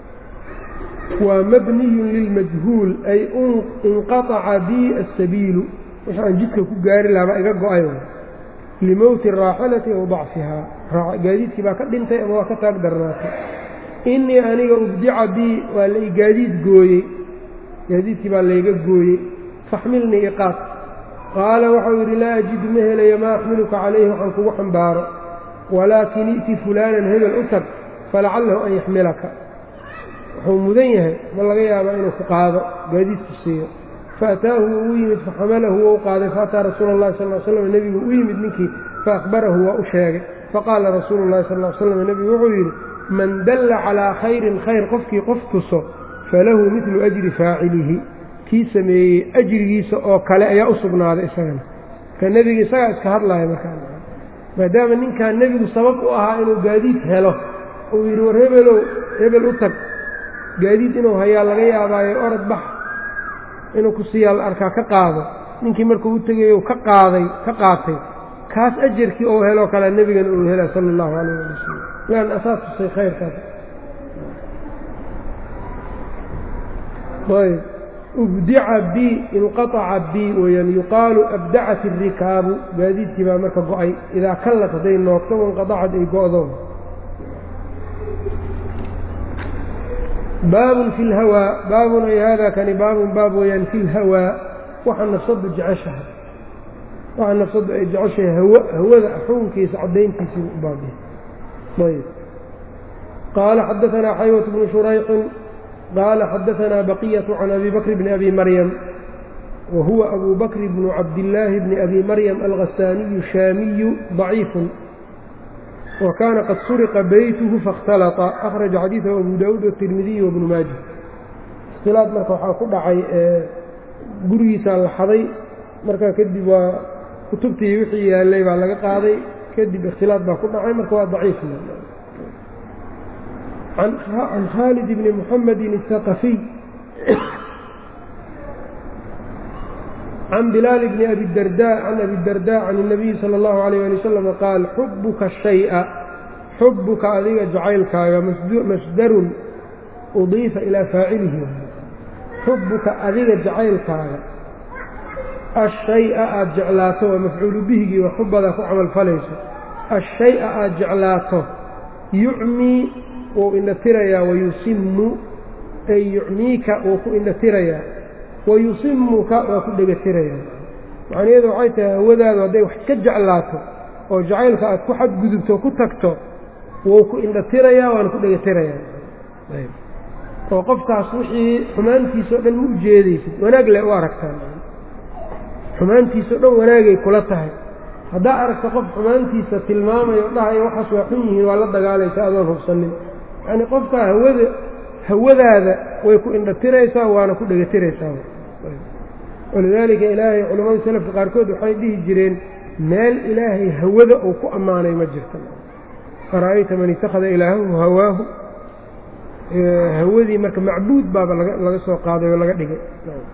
waa mabniyun lilmajhuul ay inqaطaca bii asabiilu wix aan jidka ku gaari lahabaa iga go-ay limowti raaxilati aw dacfihaa gaadiidkii baa ka dhintay ama waa ka taag darnaatay inii aniga ubdica bii waa la gaadiid gooyey gaadiidkii baa layga gooyey faxmilnii iqaad qaala waxau yidhi laa ajidu ma helayo maa axmiluka calayhi waxaan kugu xambaaro walaakin i'ti fulaanan hebel u tag falacallahu an yaxmilaka wuxuu mudan yahay ma laga yaabaa inuu ku qaado gaadiidku siiyo faataahu wuu u yimid faxamalahu wou qaaday faataa rasuula اllahi sal slam nebigu u yimid ninkii faahbarahu waa u sheegay faqaala rasuulu llahi sal slam nebigu wuxuu yidhi man dalla calaa khayrin khayr qofkii qof tuso falahu midlu ajri faacilihi kii sameeyey ajrigiisa oo kale ayaa u sugnaaday isagana marka nebiga isagaa iska hadlaya markaa maadaama ninkan nebigu sabab u ahaa inuu gaadiid helo uu yidhi war hebelow hebel u tag gaadiid inuu hayaa laga yaabaayo orod bax inuu ku siiyaa la arkaa ka qaado ninkii markuu u tegayo ka qaaday ka qaatay kaas ajarkii ou heloo kale nebigana uu hela sala allahu calayh ali wasalam lan asaas tusay khayrkaas ayb ubdica bi inqaaca bi weyaan yuqaalu abdacat irikaabu gaadiidkii baa marka go-ay idaa kallat hadday noogto wanqadacad ay go-do baabun fi lhawaa baabun ay haadaa kani baabun baab weeyaan fi lhawaa waxa nafsaddu jeceshahay waxa nafsaddu ay jeceshahay haw hawada xukunkiisa caddayntiisii u baabiya ayb qaala xadaanaa xaywat bnu shurayxin qaala xadaanaa baqiyatu can abi bakr bni abi maryam wa huwa abu bakr bnu cabdillaahi bni abi maryam alghasaaniyu shaamiyu daciifun wa kaana qad suriqa beytuhu faاkhtalata akhraja xadiidahu abu daawuud watirmidiy wabnu maaja ikhtilaad marka waxaa ku dhacay gurigiisaa la xaday marka kadib waa kutubtii wixii yaallay baa laga qaaday kadib ikhtilaad baa ku dhacay marka waa daciif can khaalid bni muxamedin الثaqafiy can bilaal bni abi darda can abi darda can الnabiyi salى اllahu عalيyه ali wasalam qaal xubuka shayئa xubuka adiga jacaylkaaga masdarun udiifa ilaa faacilihi xubuka adiga jacaylkaaga ashaya aada jeclaato waa mafcuulu bihigii waa xubada ku camalfalayso ashaya aada jeclaato yucmii wuu indhatirayaa wayusimu ay yucmiika wuu ku indhatirayaa wayusimuka waa ku dhegatirayaa macnaheedu waxay tahay hawadaadu hadday wax ka jeclaato oo jacaylka aad ku xadgudubto ku tagto wuu ku indhatirayaa waana ku dhegatirayaa oo qofkaas wixii xumaantiisa o dhan ma u jeedaysid wanaag le u aragtaan xumaantiisa o dhan wanaagay kula tahay haddaa aragta qof xumaantiisa tilmaamayo dhahayo waxaas waa xun yihiin waa la dagaalaysa adoon hubsanin yacnii qofkaa hawada hawadaada way ku indhatiraysaa waana ku dhegatiraysaa walidaalika ilaahay culammada salafka qaarkood waxay dhihi jireen meel ilaahay hawada uu ku ammaanay ma jirta fara'ayta man itakhada ilaahahu hawaahu hawadii marka macbuud baaba laga soo qaaday oo laga dhigay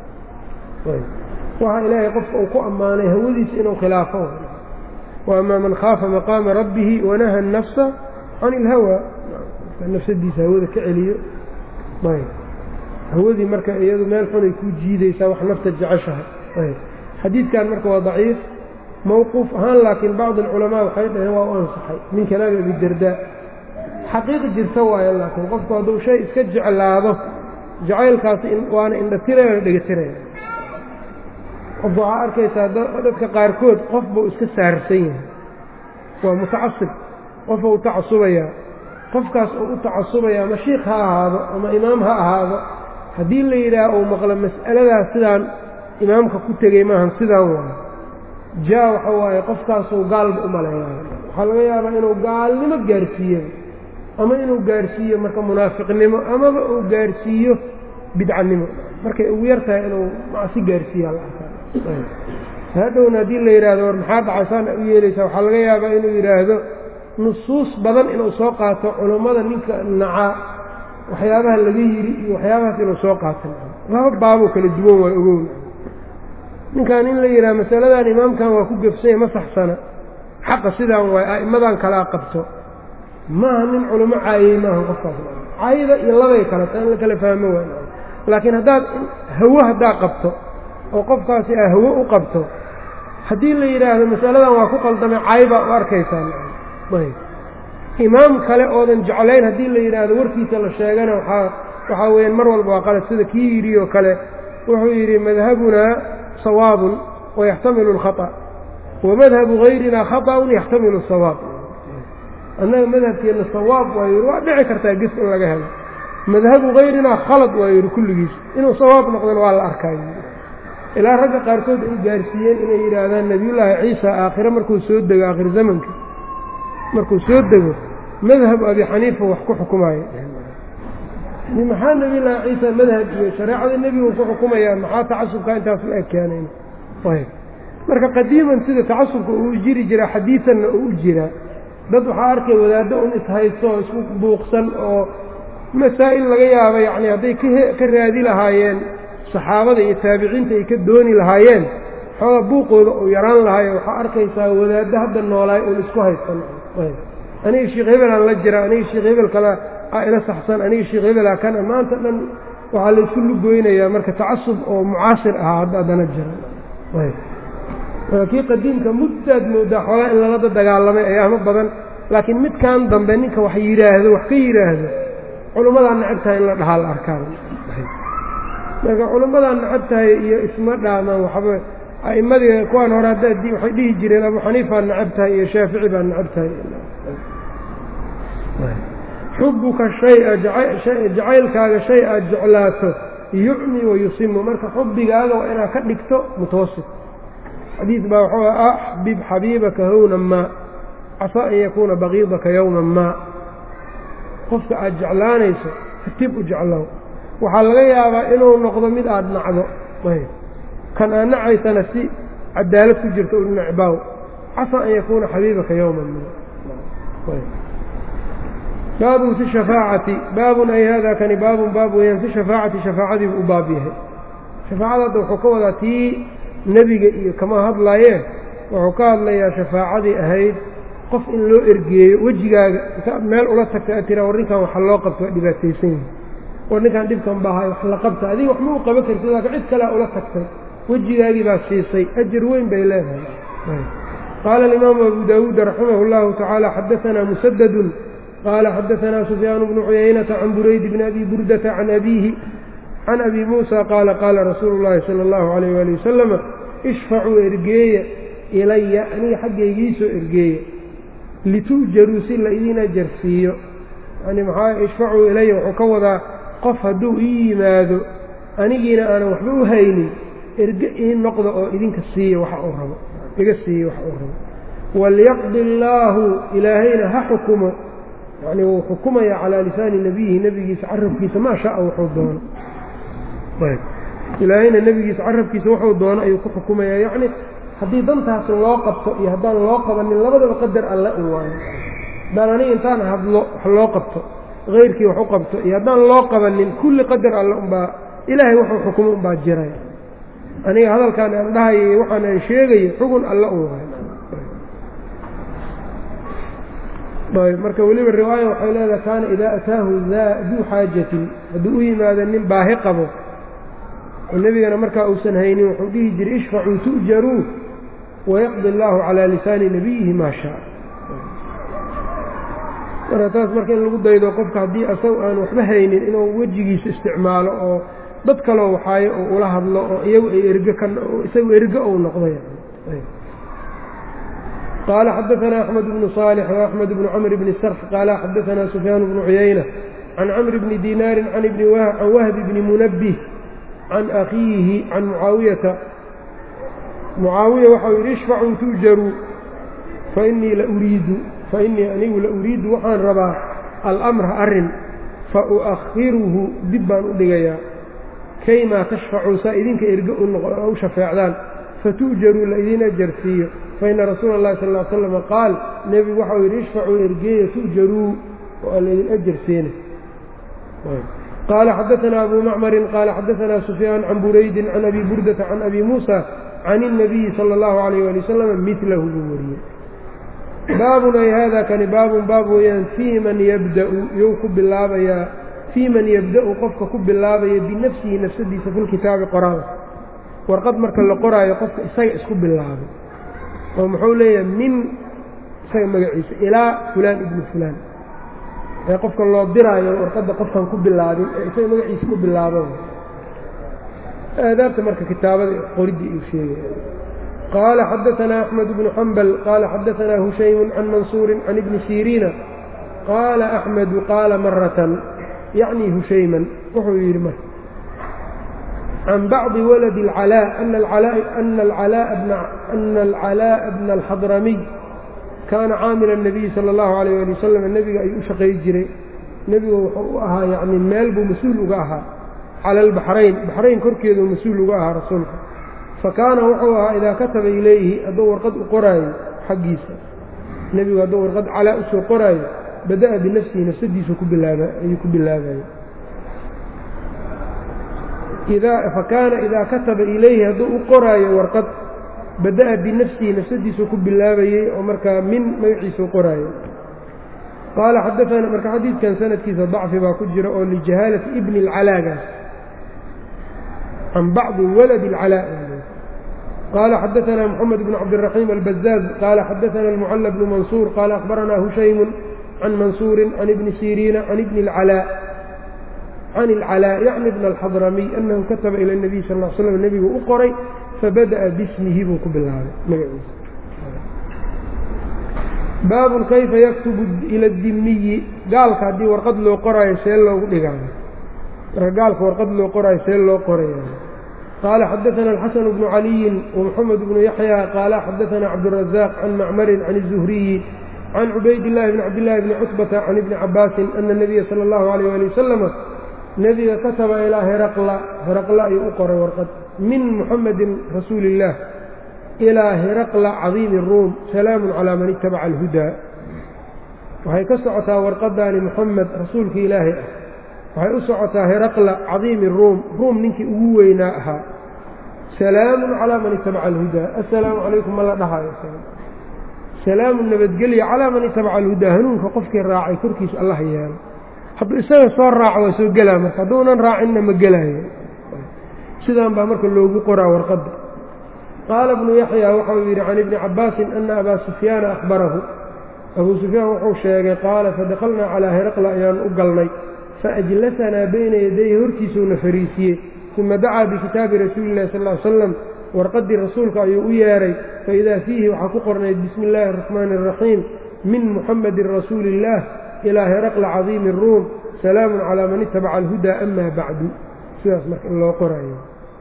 waxa ilaahay qofka uu ku ammaanay hawadiisa inuu khilaafo wa amaa man khaafa maqaama rabbihi wanaha الnafsa can اlhawa nafsadiisa hawada ka celiyo hawadii marka iyadu meel xunay ku jiidaysaa wax nafta jeceshahay xadiidkan marka waa daciif mawquuf ahaan laakiin bacd alculamaa waxay dhaheen waa u ansaxay min kalaami abidardaa xaqiiq jirta waayo laakiin qofku hadduu shay iska jeclaado jacaylkaasi waana indhatiraya waana dhegatiraya qof waxaa arkaysaa dadka qaarkood qof buu iska saarsan yahay waa mutacasib qof buu tacasubayaa qofkaas uu u tacasubaya ama shiikh ha ahaado ama imaam ha ahaado haddii la yidhaaha uu maqlo mas'aladaas sidaan imaamka ku tegey maahan sidaan waayo jaa waxa waaye qofkaasuu gaalba u maleeyaa waxaa laga yaabaa inuu gaalnimo gaarsiiyo ama inuu gaarsiiyo marka munaafiqnimo amaba uu gaarsiiyo bidcanimo markay ugu yar tahay inuu macsi gaarsiiyaa la arkaa hadhowna haddii la yidhaahdo war maxaa dhacaysaan u yeelaysaa waxaa laga yaabaa inuu yidhaahdo nusuus badan inuu soo qaato culummada ninka nacaa waxyaabaha laga yidhi iyo waxyaabahaas inuu soo qaato laba baaboo kala duwan waa ogown ninkan in la yidhaha masaladan imaamkan waa ku gefsanya ma saxsana xaqa sidaan waay a'immadan kalaa qabto maaha nin culummo caayey maaha qofkaas caayada iyo labay kale ta in la kala fahmo waay laakiin haddaad hawo haddaa qabto oo qofkaasi aa hawo u qabto haddii la yidhaahdo masaladan waa ku qaldamay caay baa u arkaysaa imaam kale oodan jeclayn haddii la yidhaahdo warkiisa la sheegana waxaa waxaa weeyaan mar walba waa qalad sida kii yidhi oo kale wuxuu yidhi madhabunaa sawaabun wayaxtamilu alkhata wamadhabu gayrina khaطa'un yaxtamilu sawaab annaga madhabkeenna sawaab waa yidhi waa dhici kartaa ges in laga helo madhabu gayrinaa khalad waa yidhi kulligiis inuu sawaab noqdona waa la arkaayo ilaa ragga qaarkood ay gaarsiiyeen inay yidhaahdaan nebiyullaahi ciisa aakhire markuu soo dego aakhir zamanka markuu soo dego madhabu abi xaniifa wax ku xukumaayo maxaa nebiyullaahi ciisa madhab iyo shareecada nebigu ku xukumayaa maxaa tacasubka intaas la eg keenayn marka qadiiman sida tacasubka uu jiri jiraa xadiisanna uu u jiraa dad waxaa arkay wadaaddo un ishaysto oo isku buuqsan oo masaa'il laga yaaba yacni hadday ka raadi lahaayeen saxaabada iyo taabiciinta ay ka dooni lahaayeen xoogaa buuqooda uu yaraan lahaayo waxaa arkaysaa wadaaddo hadda noolaay uun isku haysan aniga sheekh hebelaan la jira aniga sheekh hebel kale aa ila saxsan aniga sheekh hebelaa kana maanta dhan waxaa laysku lugoynayaa marka tacasub oo mucaasir ahaa hadda haddana jira kii qadiimka muddaad moodaa xoogaa in lalada dagaalamay ayaamo badan laakiin midkan dambe ninka wax yidhaahdo wax ka yidhaahdo culummadaa necab tahay in la dhahaa la arkaan marka culummadaa necab tahay iyo isma dhaamaan waxba a'immadii kuwaan hore hadda waxay dhihi jireen abu xaniifaa necab tahay iyo shaafici baa necab tahay xubuka shaya jacaylkaaga shay aad jeclaato yucmi wayusimu marka xubigaaga waa inaad ka dhigto mutawasif xadiid baa waxuu ah axbib xabiibaka hownan maa casaa an yakuuna baqiidaka yowman maa qofka aad jeclaanayso katib u jeclow waxaa laga yaabaa inuu noqdo mid aad nacdo kan aad nacaysana si cadaalad ku jirto u necbaaw casaa an yakuuna xabiibaka yowman maa baabun fi shafaacati baabun ay hada kani baabun baab weeyaan fi shafaacati shafaacadiibu u baab yahay shafaacada hadda wuxuu ka wadaa tii nebiga iyo kama hadlayee wuxuu ka hadlayaa shafaacadii ahayd qof in loo ergeeyo wejigaaga intaad meel ula tagta aad tiraa war ninkan waxa loo qabto waa dhibaataysan yihi war ninkan dhibkan baahay wax la qabta adiga wax ma u qaban kartid laakiin cid kalea ula tagtay wejigaagii baa siisay ajar weyn bay leedahay qaala alimaamu abu daawuud raximah اllahu tacaala xadaanaa musadadun qaala xadaanaa sufyaan bnu cuyaynata can burayd bni abi burdata can abiihi can abi muusa qaala qaala rasuulu llaahi sala allahu alayh waali wasalama ishfacuu ergeeya ilaya aniga xaggaygiisoo ergeeya litu'jaruu si la idin ajarsiiyo yani maxaa ishfacuu ilaya wuxuu ka wadaa qof hadduu ii yimaado anigiina aanan waxba u haynin erge ii noqda oo idinka siiya waxa uu rabo iga siiya waxa uu rabo walyaqdi allaahu ilaahayna ha xukumo yacni wuu xukumaya calaa lisaani nebiyihi nebigiisa carabkiisa maa shaaa wuxuu doono ilaahayna nebigiisa carabkiisa wuxuu doono ayuu ku xukumaya yacni haddii dantaas loo qabto iyo haddaan loo qabanin labadaba qadar alle un waayo haddaan aniga intaan hadlo wax loo qabto hayrkii wax u qabto iyo haddaan loo qabanin kulli qadar alle unbaa ilaahay wuxuu xukumo unbaa jiray aniga hadalkaan aan dhahayo waxaan aan sheegayo xugun alle un waayo marka weliba riwaaya waxay leedahay kaana idaa ataahu daa duu xaajatin hadduu u yimaado nin baahi qabo oo nebigana markaa uusan haynin wuxuu dhihi jiray ishfacuu tu'jaruu wayaqdi allaahu calaa lisaani nebiyihi maa shaa marka taas marka in lagu daydo qofka haddii asagu aan waxba haynin inuu wejigiisa isticmaalo oo dad kaloo waxaayo oo ula hadlo oo iyagu ay erge ka isagu erge ou noqday qaala xadaanaa axmed bnu صaalix وaxmed bnu camr bni sarx qaala xadaanaa sufyaan bnu cuyayna can camr bni dinaarin can wahbi bni munabih can akhiihi can mucaawiyata mucaawiya waxau yidhi ishfacuu tu'jaruu fainii la uriidu fainii anigu la uriidu waxaan rabaa almra arrin fau'akhiruhu dib baan u dhigayaa kaymaa tashfacuu saa idinka erge u shafeecdaan fatu'jaruu la idin ajarsiiyo faina rasuula اllahi sal ly slam qaal nebigu waxau yidhi ishfacuu ergeeya tu'jaruu oo aan laydin ajarsiina qaala xadaanaa abu macmarin qaala xadaanaa sufyaan can buraydin can abi burdata can abi muusa can الnabiyi salى اllahu alayh ali wasalam milahu buu wariyey baabun ay hada kani baabun baab weeyaan fii man yabda'u you ku bilaabayaa fii man yabda'u qofka ku bilaabaya binafsihi nafsadiisa filkitaabi qoraada warqad marka la qoraayo qofka isaga isku bilaabay oo muxuu leeyahay min isaga magaciisa ilaa fulaan ibni fulaan ee qofka loo diraayo warqadda qofkan ku bilaabin ee isaga magaciisa ku bilaabo aadaabta marka kitaabada qoridii uu sheegaya qaala xadaanaa axmed bnu xambal qaala xadaanaa hushaymu can mansuuri can ibni siriina qaala axmedu qaala maratan yacni hushayman wuxuu yidhi marka can bacdi waladi اlcalaa ana alcalaaءa bna alxadramiy kaana caamila الnabiyi salى اllahu alayh ali wasalam nebiga ayuu u shaqay jiray nebigu wuxuu u ahaa yani meel buu mas-uul uga ahaa cala albaxrayn baxrayn korkeeduu mas-uul uga ahaa rasuulka fakaana wuxuu ahaa idaa kataba ilayhi hadduu warqad u qoraayo xaggiisa nebigu hadduu warqad calaa usoo qoraayo bada'a binafsihi nafsadiisu ku bilaaba ayuu ku bilaabayay fakaana idaa kataba ilayhi hadduu u qoraayo warqad bada'a binafsihi nafsadiisu ku bilaabayey oo markaa min magaciisa u qoraayo qaala xadaana marka xadiidkan sanadkiisa dacfi baa ku jira oo lijahaalati ibni اlcalaagaas can bacdi waladi اlcalaa qaala xadaanaa moxamed bn cabdiraxiim albazaaz qaala xadaana almucala bnu mansuur qaala akhbaranaa hushaymu can mansuuri can ibni siriina can ibni اlcalaa can ilcalaa yacni bna alxadramiy annahu kataba ila اnabiy sal l slam nebigu u qoray fabada'a bismihi buu ku bilaabay magaciisa baabun kayfa yaktubu ila dimiyi gaalka haddii warqad loo qoraayo see loogu dhigaayo marka gaalka warqad loo qoraayo see loo qoraya qaala xadaثana alxasan bnu caliyin wamaxamed bnu yaxya qaala xadaثana cabdالrazaaq can macmarin can الzuhriyi can cubayd اllahi bn cabdillahi bni cutbata can ibni cabaasin ana الnabiya salى اllahu alayh ali wasalama nebiga kataba ilaa heraqla heraqla ayuu u qoray warqad min muxamedin rasuuli اllah ilaa heraqla cadiimi ruum salaamun calaa man itabaca alhudaa waxay ka socotaa warqadaani moxamed rasuulkii ilaahay ah waxay u socotaa heraqla cadiimi ruum ruum ninkii ugu weynaa ahaa salaamun calaa man itabaca alhudaa assalaamu calaykum ma la dhahayo salaamun nabadgelya calaa man itabaca alhudaa hanuunka qofkii raacay korkiisa allah yeelo hadduu isaga soo raaco waa soo gelaa marka hadduunan raacinna ma gelaayo sidaan baa marka loogu qoraa warqadda qaala bnu yaxya waxau yidhi can ibni cabaasin ana abaa sufyaana akhbarahu abuu sufyaan wuxuu sheegay qaala fadakhalnaa calaa heraqla ayaan u galnay faajlasanaa bayna yadayhi hortiisuuna fariisiyey uma dacaa bikitaabi rasuuli illahi sal ly slam warqaddii rasuulka ayuu u yeedhay faidaa fiihi waxaa ku qornayd bismi illaahi araxmaani araxiim min muxamedin rasuuli illaah ilaa heraqla cadiimi ruum salaamun calaa man itabaca alhudaa ama bacdu sidaas marka in loo qorayo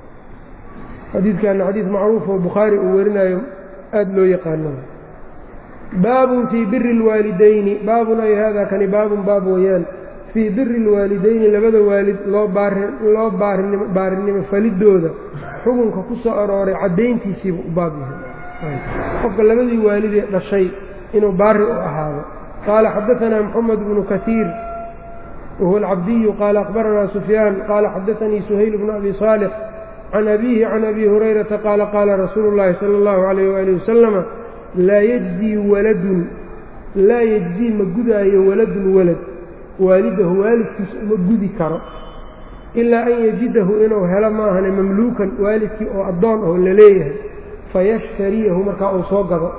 xadiidkaana xadiid macruuf oo bukhaari uu warinayo aada loo yaqaano baabun fii biri اlwaalidayni baabun ay hada kani baabun baab weeyaan fii biri اlwaalidayni labada waalid loo loo baarinimo falidooda xukunka ku soo arooray caddayntiisiiba u baab yahay qofka labadii waalidee dhashay inuu baari u ahaado qaala xadaanaa moxamed bnu kaiir wahuwa alcabdiyu qaala akhbaranaa sufyaan qaala xadaanii suhayl bnu abi saalix can abiihi can abi hurayrata qaala qaala rasuulu llaahi sala allahu calayh waali wasalama laa yejzii waladun laa yejzii ma gudaayo waladun walad waalidahu waalidkiisa uma gudi karo ilaa an yajidahu inuu helo maahane mamluukan waalidkii oo addoon oo la leeyahay fayashtariyahu markaa uu soo gado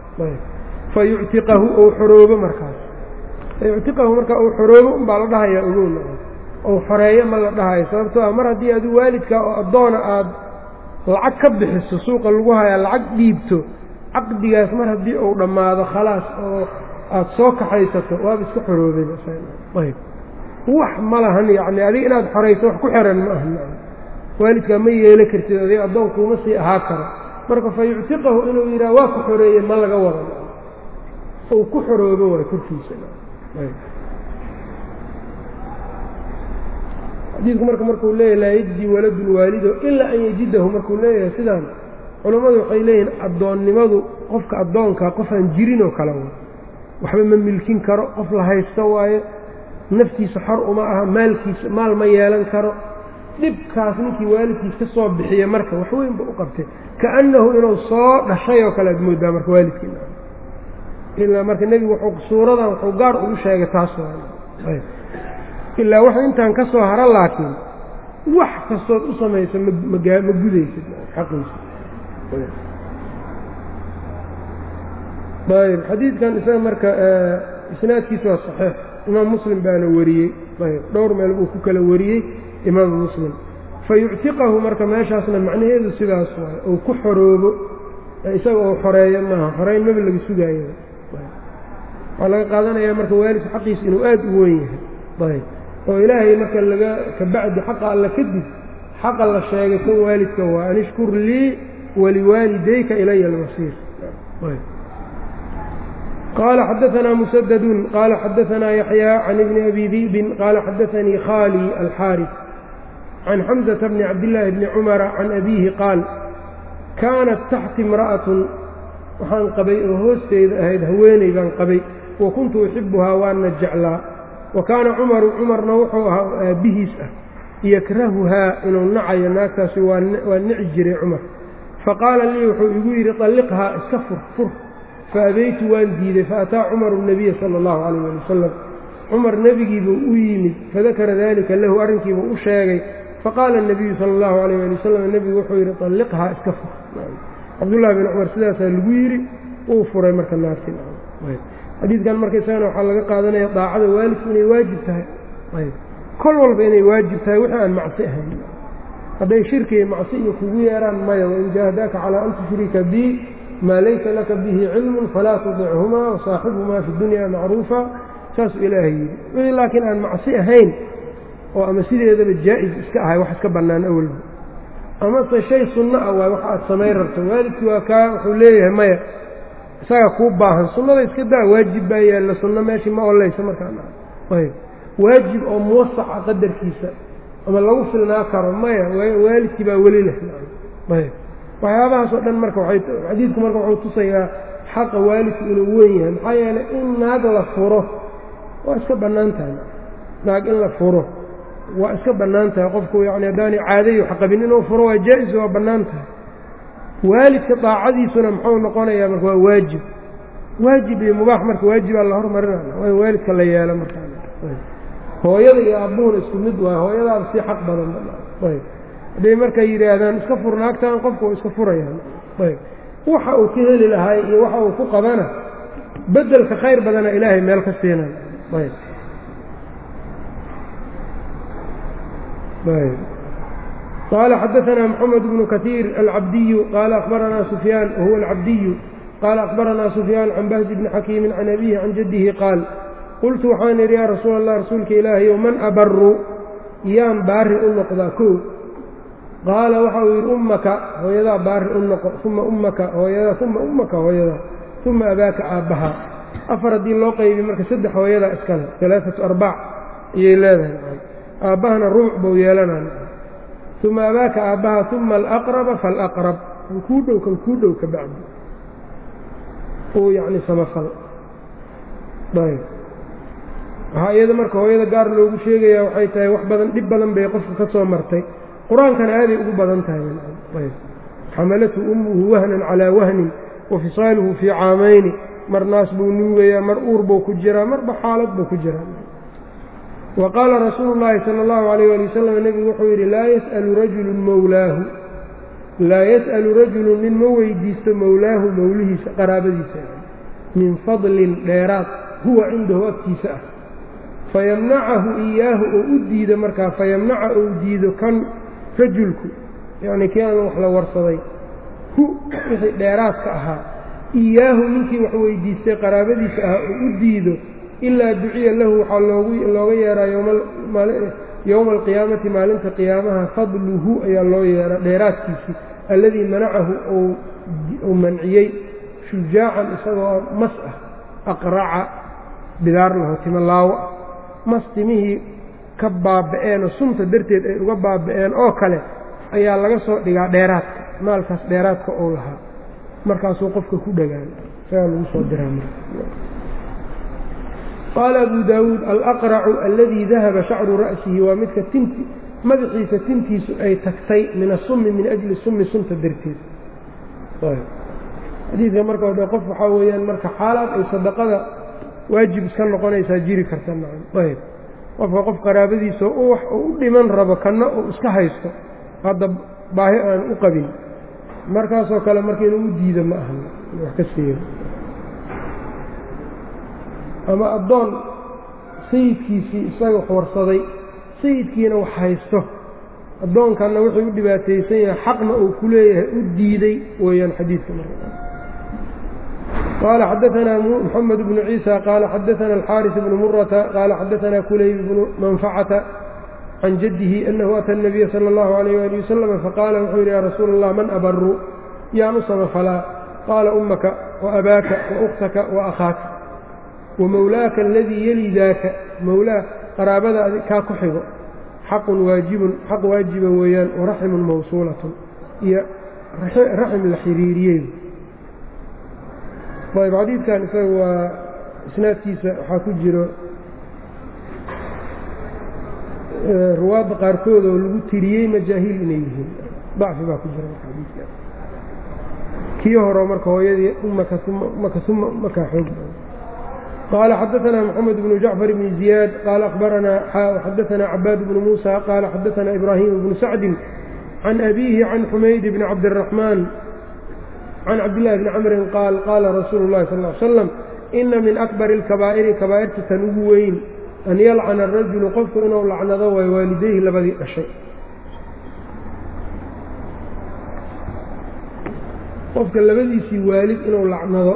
fayuctiqahu ou xoroobo markaas fayuctiqahu markaa uu xoroobo unbaa la dhahayaa ogowna ou xoreeyo ma la dhahayo sababtoo ah mar haddii adu waalidkaa oo addoona aad lacag ka bixiso suuqa lagu hayaa lacag dhiibto caqdigaas mar haddii uu dhammaado khalaas oo aad soo kaxaysato waaba iska xoroobeyb wax ma lahan yacni adiga inaad xorayso wax ku xiran ma aha waalidkaa ma yeelo kartid adiga addoonkuuma sii ahaa karo marka fa yuctiqahu inuu yidhaha waa ku xoreeye ma laga wada uu ku xoroobo waay korkiisa xadiidku marka markuu leeyahay laa yejdi waladun waalido ilaa an yajidahu markuu leeyahay sidaan culammadu waxay leeyihiin addoonnimadu qofka addoonkaa qofaan jirin oo kale waxba ma milkin karo qof la haysto waayo naftiisa xor uma aha maalkiisa maal ma yeelan karo dhibkaas ninkii waalidkiis ka soo bixiya marka wax weynba u qabtay kaannahu inuu soo dhashay oo kale aad moodaa marka waalidkiina ilaa marka nebigu wuxuu suuradan wuxuu gaar ugu sheegay taas ilaa wax intaan ka soo haro laakiin wax kastood u samayso mma ma gudaysid xaqiisa ayb xadiidkan isaga marka isnaadkiisa waa saxiix imaam muslim baana wariyey ayb dhowr meel buu ku kala wariyey imaamu muslim fa yuctiqahu marka meeshaasna macnaheedu sidaas waayo ou ku xoroobo isaga oo xoreeyo maaha xoreyn maba laga sugaayo waxaa laga qaadanayaa marka waalidka xaqiisa inuu aada u weyn yahay ayb oo ilaahay marka laga kabacdi xaqa alla kadib xaqa la sheegay kan waalidka waa an ishkur lii waliwaalidayka ilaya almasiir qaala xadaanaa musadadun qaala xadaanaa yaxyaa can ibni abi di'bin qaala xadaanii khaalii alxaaris can xamzata bni cabdillaahi bni cumara can abiihi qaal kaanat taxti imra'atun waxaan qabay oo hoosteyda ahayd haweeney baan qabay wa kuntu uxibuhaa waana jeclaa wa kaana cumaru cumarna wuxuu ahaa aabbihiis ah yakrahuhaa inuu nacayo naagtaasi waa nici jiray cumar faqaala lii wuxuu igu yidhi طalliqhaa iska fur fur faabeytu waan diiday faataa cumaru الnabiya sala اllahu calayh ali wasalam cumar nebigiibuu u yimid fadakara dalika lahu arrinkiibuu u sheegay faqaala الnabiyu sala اllahu alayh ali wasalam nebigu wuxuu yidhi طalliqhaa iska fur cabdullahi bin cumar sidaasaa lagu yidhi uu furay marka naarti xadiidkan marka isagana waxaa laga qaadanaya daacada waalidku inay waajib tahay kol walba inay waajib tahay wixii aan macsi ahayn hadday shirki iyo macsi iyo kugu yeeraan maya wain jaahadaaka calaa an tushrika bii maa laysa laka bihi cilmun falaa tudichumaa wasaaxibhumaa fi dunya macruufa saasuu ilaahay yidhi wixii laakiin aan macsi ahayn oo ama sideedaba jaa-is iska ahay wax iska bannaan awalba amase shay sunno ah waay wax aad samayn rabto waalidkii waa kaa wuxuu leeyahay maya isaga kuu baahan sunnada iska daa waajib baa yaalla sunno meeshii ma ollaysa markaayb waajib oo muwasaca qadarkiisa ama lagu filnaa karo maya waalidkii baa weli leh ayb waxyaabahaas oo dhan marka xadiidku marka wuxuu tusayaa xaqa waalidku inuu weyn yahay maxaa yeelay in naag la furo waa iska bannaan tahay naag in la furo waa iska bannaan tahay qofku yani haddaanay caadayo xaqabin inuu furo waa jaa-is waa bannaan tahay waalidka daacadiisuna muxuu noqonayaa marka waa waajib waajib iyo mubaax marka waajibaa la hormarinaya waa in waalidka la yeelo marka hooyada iyo abbuhuna isku mid waay hooyadaaba sii xaq badan ayb hadday markay yidhaahdaan iska furnaagtaan qofku u iska furayaan ayb waxa uu ka heli lahaay iyo waxa uu ku qabana bedelka khayr badana ilaahay meel ka siinayo ayb ayb qaala xadaثna mxamed bnu kaثiir alcabdiyu qaala akhbaranaa sufyaan wahuwa alcabdiyu qaala akhbaranaa sufyaan can bahzi bni xakiimi can abihi can jaddihi qaal qultu waxaan idhi yaa rasuul allah rasuulka ilaahayow man abaru yaan baari u noqdaa kow qaala waxa uu yidhi ummaka hooyadaa baari u noqo uma ummaka hooyadaa uma ummaka hooyadaa uma abaaka aabbahaa afar haddii loo qaybiy marka saddex hooyadaa iskale alaaatu arbaac ayay leedahay aabbahana rubuc buu yeelanaa uma abaaka aabbahaa uma alaqraba faalaqrab kan kuu dhow kan kuu dhow ka bacdi uu yacni samafal ayb waxaa iyada marka hooyada gaar loogu sheegayaa waxay tahay wax badan dhib badan bay qofka ka soo martay qur-aankana aaday ugu badan tahay ayb xamalathu ummuhu wahnan calaa wahnin wa fisaaluhu fii caamayni mar naas buu nuugayaa mar uur buu ku jiraa marba xaalad buu ku jiraa wa qaala rasuulu llaahi sala allahu alayh ali wasalam nebigu wuxuu yidhi laa yas'alu rajulun mowlaahu laa yas'alu rajulun nin ma weydiisto mowlaahu mowlihiisa qaraabadiisa min fadlin dheeraad huwa cindahu agtiisa ah fayamnacahu iyaahu oo u diido markaa fayamnaca ou diido kan rajulku yacnii kii aan wax la warsaday hu wixii dheeraadka ahaa iyaahu ninkii wax weydiistay qaraabadiisa ahaa oo u diido ilaa duciya lahu waxaa loogu looga yeeraa yowma alqiyaamati maalinta qiyaamaha fadluhu ayaa loo yeeraa dheeraadkiisii alladii manacahu uu manciyey shujaacan isagoo mas ah aqraca bidaar laho timo laawo ah mas timihii ka baaba'een oo sunta darteed ay uga baaba'een oo kale ayaa laga soo dhigaa dheeraadka maalkaas dheeraadka ou lahaa markaasuu qofka ku dhagaan isagaa lagu soo diraa marka qaala abu daawuud alaqracu aladii dahaba shacru ra'sihi waa midka tinti madaxiisa tintiisu ay tagtay min asummi min ajli summi sunta darteed xadiidka marka o qof waxaa weeyaan marka xaalaad ay sadaqada waajib iska noqonaysaa jiri karta ayb qofka qof qaraabadiisa wax uu u dhiman rabo kanna uu iska haysto hadda baahi aan u qabin markaasoo kale marka inuu u diido ma ahan wax ka siiyo ama addoon sayidkiisii isaga wax warsaday sayidkiina wax haysto addoonkanna wuxuu u dhibaataysan yahay xaqna uu ku leeyahay u diiday weeyaan xadiidka marka qال xdثna محمد بن عيسى qال xdثna الxاrث بن mرة qال xdثna كulayb بن منفcة عن جده أنه أtى النبي slى الlه عليه وaلي وسلم faqاla wuxuu yidhi ya rasuul الlah man أbru yaan u samafalaa qaala أmaka وأbaaka وأktaka وأkhaaka وmowlaaka اladii yeli daaka mowlaa qaraabada kaa ku xigo xaqun waajibun xaq waajiba weeyaan وraxmu mawsuulaة iyo raxm la xiriiriyey ayb xadiidkan isaga waa isnaadkiisa waxaa ku jiro ruwaadda qaarkood oo lagu tiriyey majaahiil inay yihiin dacfi baa ku jira marka xadiidkan kii horo marka hooyadii umaka umaka uma markaa xoog qaala xadaثna mxamed bnu jacfar bni ziyaad qaala akhbaranaa xadaثna cabaad bnu muusa qaala xadaثna ibraahim bnu sacdi can abiihi can xumayd bni cabdالraxmaan can cabdillahi bni camrin qaal qaala rasuulu llahi sal ly slam ina min akbari alkabaa'iri kabaa'irta tan ugu weyn an yalcana arajulu qofku inuu lacnado way waalidayhi labadii dhashay qofka labadiisii waalid inuu lacnado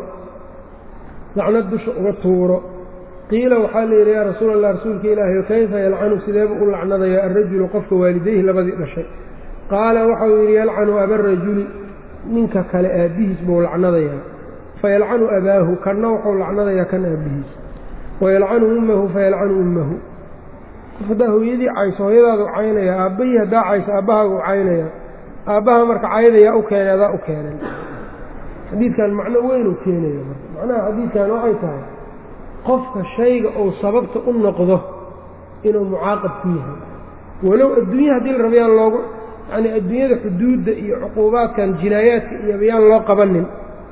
lacnad dusha uga tuuro qiila waxaa la yidhi yaa rasuul allah rasuulka ilaahi kayfa yalcanu sideeba u lacnadaya alrajulu qofka waalidayhi labadii dhashay qaala waxau yidhi yalcanu abarajuli ninka kale aabbihiis buu lacnadayaa fayalcanu abaahu kanna wuxuu lacnadayaa kan aabbihiis wayalcanu ummahu fayalcanu ummahu qof haddaa hooyadii cayso hooyadaadu caynaya aabbahii haddaa cayso aabbahaagu caynaya aabbaha marka caydayaa u keenay adaa u keenay xadiidkan macno weyn uu keenaya marka macnaha xadiidkan waxay tahay qofka shayga uu sababta u noqdo inuu mucaaqab ku yahay walow adduunya haddii la raba yaan loogu yacnii adduunyada xuduudda iyo cuquubaadkan jinaayaadka iyo yaan loo qabanin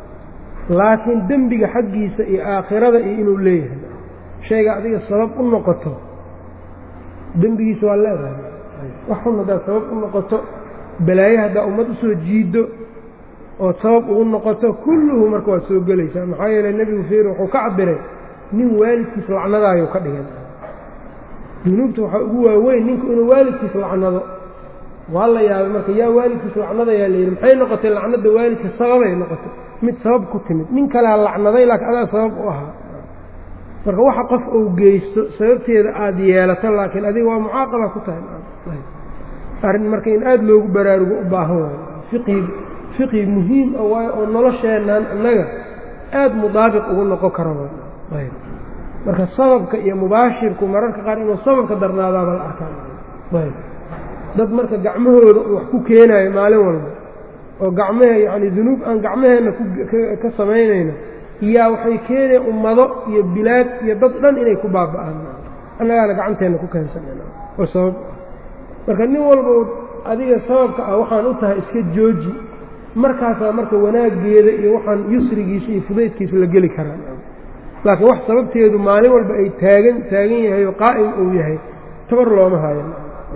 laakiin dembiga xaggiisa iyo aakhirada iyo inuu leeyahay shayga adiga sabab u noqoto dembigiisa waa leedahay wax xun haddaad sabab u noqoto balaaye haddaa ummad usoo jiiddo ood sabab ugu noqoto kulluhu marka waad soo gelaysaa maxaa yeeley nebigu fiir wuxuu ka cabiray nin waalidkiis lacnadaayuu ka dhigay dunuubta waxaa ugu waaweyn ninku inuu waalidkiis lacnado waa la yaabay marka yaa waalidkiis lacnadayaa layidhi maxay noqotay lacnada waalidka sababay noqotay mid sabab ku timid nin kalea lacnaday laakiin adaa sabab u ahaa marka waxa qof uu geysto sababteeda aada yeelato laakiin adiga waa mucaaqaba ku tahay arrin marka in aada loogu baraarugo u baahan waayo fiqhi fiqhi muhiim a waayo oo nolosheennan innaga aada mudaabiq ugu noqon kara ayb marka sababka iyo mubaashirku mararka qaar inuu sababka darnaadaaba la arkaan ayb dad marka gacmahooda uu wax ku keenaayo maalin walba oo gacmahe yacni dunuub aan gacmaheenna ka samaynayno iyaa waxay keenaya ummado iyo bilaad iyo dad dhan inay ku baaba'aan annagaana gacanteenna ku keensanayna oo sabab marka nin walba adiga sababka ah waxaan u tahay iska jooji markaasaa marka wanaaggeeda iyo waxaan yusrigiisa iyo fudaydkiisa la geli karaa laakiin wax sababteedu maalin walba ay taagan taagan yahay oo qaa'im uu yahay tabar looma hayo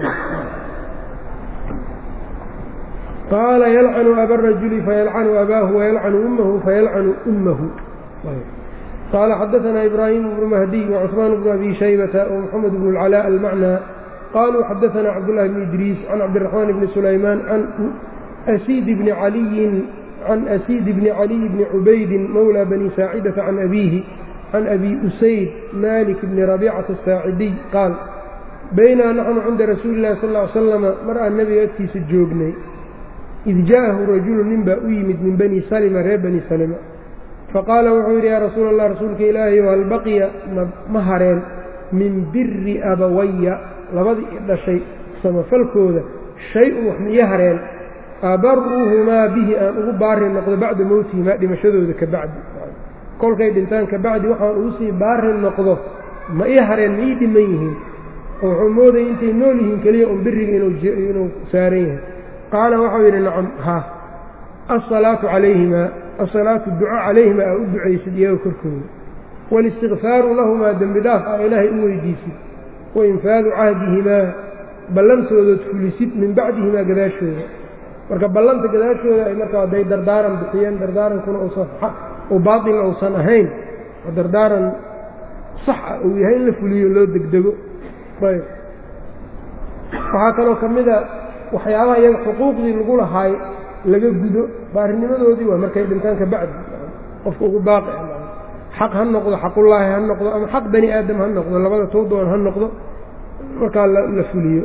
qaala yalcanu abarajuli fayalcanu abaahu wayalcanu ummahu fayalcanu ummahu qaala xadaanaa ibraahimu bnu mahdiy wacusmaan bnu abi shaybata wamaxamed bnu اlcalaa almacnaa qaluu xadaanaa cabdullahi bni idriis can cabdiraxmaan bni sulaymaan can asiid bni caliyin can asiid bni caliy bni cubaydin mowlى bani saacidata can abiihi can abi usayd malik bni rabiicata asaacidiy qaal baynaa naxnu cinda rasuuli illahi sal ly slama mar aan nebiga agtiisa joognay id jaa'ahu rajulu nin baa u yimid min bani salima reer bani salima faqaala wuxuu yidhi yaa rasuula allah rasuulka ilaahayo hal baqiya ma hareen min biri abawaya labadii i dhashay samafalkooda shay-un wax miyo hareen abaruhumaa bihi aan ugu baari noqdo bacda mowtihimaa dhimashadooda ka bacdi kolkay dhintaan ka bacdi waxaan ugu sii baari noqdo ma ii hareen ma ii dhiman yihiin oo wuxuu moodayay intay nool yihiin keliya un biriga inuu saaran yahay qaala waxau yidhi nacam ha asalaatu calayhimaa asalaatu duco calayhimaa aa u ducaysid iyaga korkooda walistikfaaru lahumaa dembi dhaaf aa ilaahay u weydiisid wainfaadu cahdihimaa ballantoodood fulisid min bacdihimaa gadaashooda marka ballanta gadaashooda ay markaa hadday dardaaran bixiyeen dardaarankuna uusan uu baatil uusan ahayn oo dardaaran sax ah uu yahay in la fuliyo loo degdego ayb waxaa kaloo ka mid a waxyaabaha iyaga xuquuqdii lagu lahaay laga gudo baarinimadoodii waa markay dhintaan ka bacdi qofka ugu baaqi xaq ha noqdo xaqullaahi ha noqdo ama xaq bani aadam ha noqdo labada tou doon ha noqdo markaa la fuliyo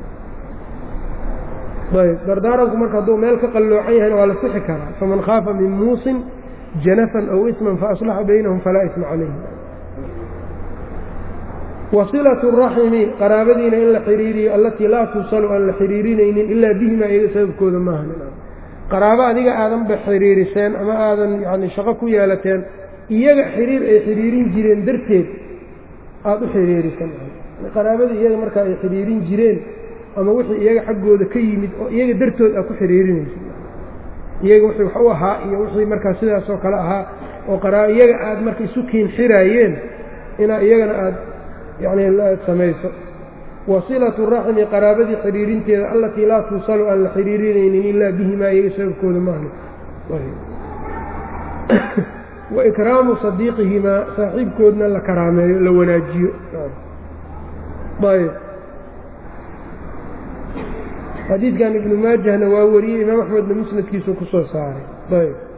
ayb dardaaranku marka hadduu meel ka qalloocan yahayna waa la sixi karaa faman khaafa min muusin janafan aw isman faaslaxa baynahum falaa isma calayhi wasilatu raximi qaraabadiina in la xiriiriyo allatii laa tuusalu aan la xiriirinaynin ilaa bihimaa iyaga sababkooda maahan qaraabo adiga aadanba xiriiriseen ama aadan yani shaqo ku yeelateen iyaga xiriir ay xiriirin jireen darteed aada u xiriirisan qaraabadii iyaga markaa ay xiriirin jireen ama wixii iyaga xaggooda ka yimid oo iyaga dartood aad ku xiriirinaysa iyaga wixii wax u ahaa iyo wixii markaa sidaasoo kale ahaa oo qaraa iyaga aada marka isu kiin xiraayeen inaa iyagana aada yacni aad samayso wasilatu raxmi qaraabadii xiriirinteeda allatii laa tuusalu aan la xiriirinaynin ilaa bihimaa iyaga sababkooda maaha wa ikraamu sadiiqihimaa saaxiibkoodna la karaameeyo la wanaajiyo ayb xadiidkan ibnu maajahna waa wariyey imaam axmedna musnadkiisuu ku soo saaray ayb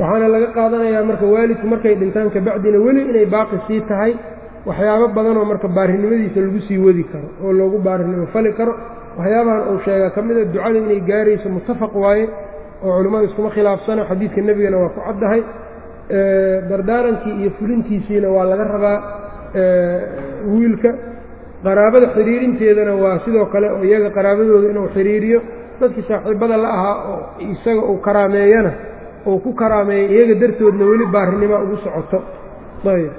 waxaana laga qaadanayaa marka waalidku markay dhintaan kabacdina weli inay baaqi sii tahay waxyaabo badanoo marka baarinimadiisa lagu sii wadi karo oo loogu baarinimo fali karo waxyaabahan uu sheegaa ka mida ducada inay gaarayso muttafaq waaye oo culimmada iskuma khilaafsano xadiidka nebigana waa ku caddahay dardaarankii iyo fulintiisiina waa laga rabaa wiilka qaraabada xiriirinteedana waa sidoo kale oo iyaga qaraabadooda inuu xiriiriyo dadkii saaxiibada la ahaa oo isaga uu karaameeyana uu ku karaameeyo iyaga dartoodna weli baarinima ugu socoto ayb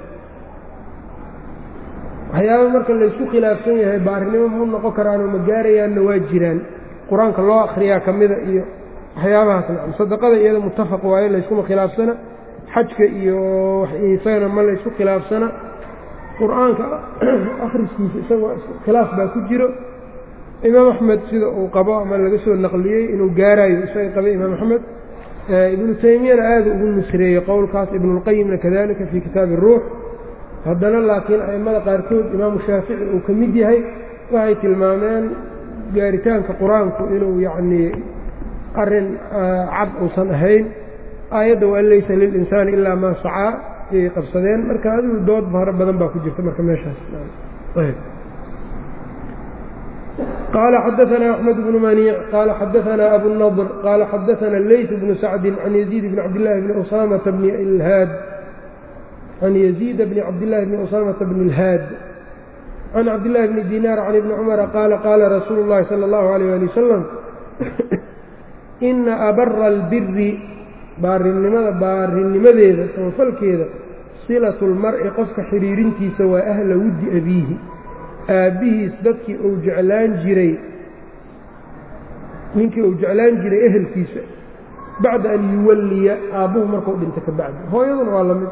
waxyaaba marka laysku khilaafsan yahay baarinimo mau noqon karaanoo ma gaarayaanna waa jiraan qur-aanka loo akhriyaa ka mida iyo waxyaabahaas nacam sadaqada iyada muttafaq waayo layskuma khilaafsana xajka iyo isagana ma laysku khilaafsana qur-aanka akhriskiisa isagoo khilaaf baa ku jiro imaam axmed sida uu qabo ama laga soo naqliyey inuu gaarayo isaga qabay imaam axmed ibnu taymiyana aada ugu nusreeyey qowlkaas ibnulqayimna kadalika fii kitaabi ruux haddana laakiin a'immada qaarkood imaamu shaafici uu ka mid yahay waxay tilmaameen gaaritaanka qur-aanku inuu yacnii arrin cad uusan ahayn aayadda waan laysa lilinsaani ilaa maa sacaa ayay qabsadeen marka adigu dood fara badan baa ku jirta marka meeshaas qال xdثna أحمد بن منيع qال xdثna أbو النضر qال xdثna الlyث بن سعد عن يزيد بن عبدالله بن أسامة بن الhاad عن يزيد بن عبدالله بن أسامة بن الhاad عن عبدالله بن ديناr عن بن cمر qال qاla رsuuل اللhi صلى الله عليه لي وسلم إna أbra الbiri baarinimada baarinimadeeda samafalkeeda صilaة الmar'i qofka xiriirintiisa waa أhla wudi أbiihi aabbihiis dadkii uu jeclaan jiray ninkii uu jeclaan jiray ehelkiisa bacda an yuwalliya aabbuhu markuu dhinto ka bacdi hooyaduna waa la mid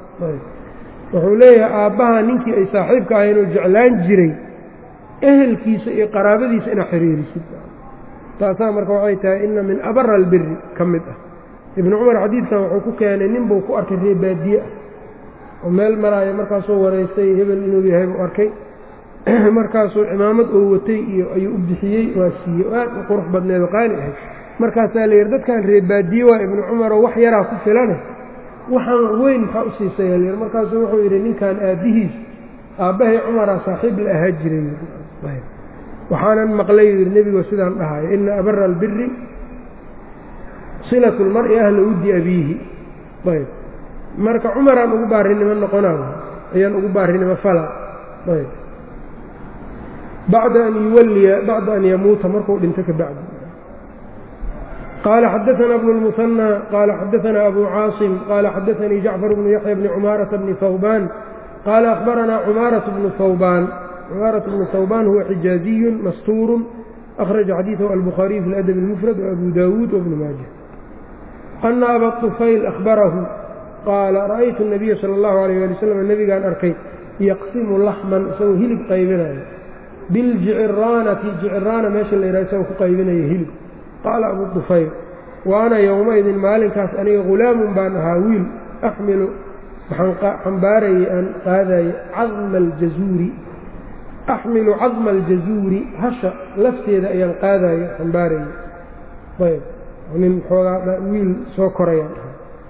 wuxuu leeyahay aabbaha ninkii ay saaxiibka ahayn oo jeclaan jiray ehelkiisa iyo qaraabadiisa inaad xiriirisid taasaa marka waxay tahay ina min abara albiri ka mid ah ibnu cumar xadiidkan wuxuu ku keenay nin buu ku arkay ree baadiye ah oo meel maraayo markaasuu waraystay hebel inuu yahay buu arkay markaasuu cimaamad oo watay iyo ayuu u bixiyey waa siiyey aad u qurux badneed oo qaali ahayd markaasaa la yidhi dadkan reebaadiye waa ibnu cumaroo wax yaraa ku filane waxaan weyn maxaa u siisaya layidhi markaasuu wuxuu yidhi ninkan aabbihiis aabbahay cumaraa saaxiib la ahaa jiray waxaanan maqlay yidhi nebigo sidaan dhahayo ina abara albiri silatu lmar'i ahla wuddi abiihi ayb marka cumaraan ugu baarinimo noqonaa ayaan ugu baarinimo falaa ayb bacda an yuwalliya bacda an yamuuta markuu dhinto ka bacdi qaala xadaثana bnu اlmusanى qaala xadaثana abu caasim qaala xadaثanii jacfar bnu yaxya bni cumaarata bni hawbaan qaala akhbaranaa cumaaraة bnu hawbaan cumaaraة bnu hawbaan huwa xijaaziyu mastuuru akhraja xadiiثahu albukhaariyu fi اladabi اlmufrad وabu dawuud wbnu maaja ana aba طufayl ahbarahu qaala ra'aytu الnabiya salى اllahu عalيyه ali wslam nebigaan arkay yaqsimu laxman isagoo hilib qaybinayo biljiciraanati jiciraana meesha la yidhaha isagoo ku qaybinaya hilib qaala abu dufayl wa ana yowmaidin maalinkaas aniga hulaamun baan ahaa wiil axmilu waxaan xambaarayay aan qaadayay cadma aljazuuri axmilu cadma aljazuuri hasha lafteeda ayaan qaadaya xambaarayay ayb nin xoogaa wiil soo korayaan ahaa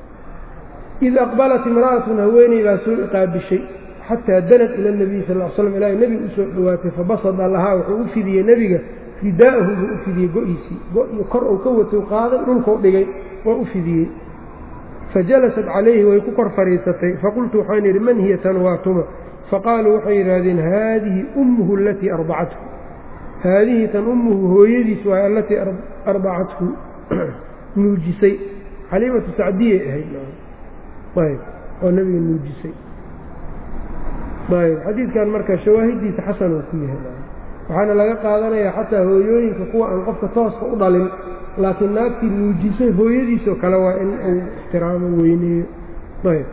id aqbalat imra'atun haweeney baa soo iqaabishay xataa danad ila nabiyi sal l slam ilaahay nebiga u soo dhowaatay fabasada lahaa wuxuu u fidiyey nebiga ridaa'ahu buu u fidiyey go-iisii go-iyo kor uu ka watay qaaday dhulkau dhigay waa u fidiyey fajalasat calayhi way ku kor fadhiisatay faqultu waxaan yidhi man hiya tan waa tuma faqaaluu waxay yidhaahdeen haadihi ummuhu alatii ardacathu haadihi tan ummuhu hooyadiis waay allatii ardacathu nuujisay xaliimatu sacdiyay ahayd ayb oo nebiga nuujisay ayb xadiidkan marka shawaahidiisa xasan uu ku yahay waxaana laga qaadanayaa xataa hooyooyinka kuwa aan qofka tooska u dhalin laakiin naagtii nuujisay hooyadiisoo kale waa in uu ixtiraamo weyneeyo ayb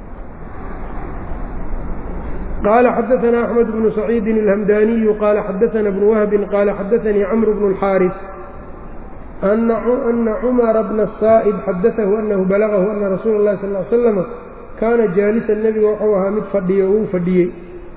qaala xadaثna أxmed bnu saciidi الhamdaniyu qaala xadaثna bnu wahbi qaala xadaثanii cmr bnu الxاariث أna cmara bna الsaa'ib xadaثahu anahu balagahu ana rasuula الlahi sal ly slama kaana jaalisan nebiga wuxuu ahaa mid fadhiyo wuu fadhiyey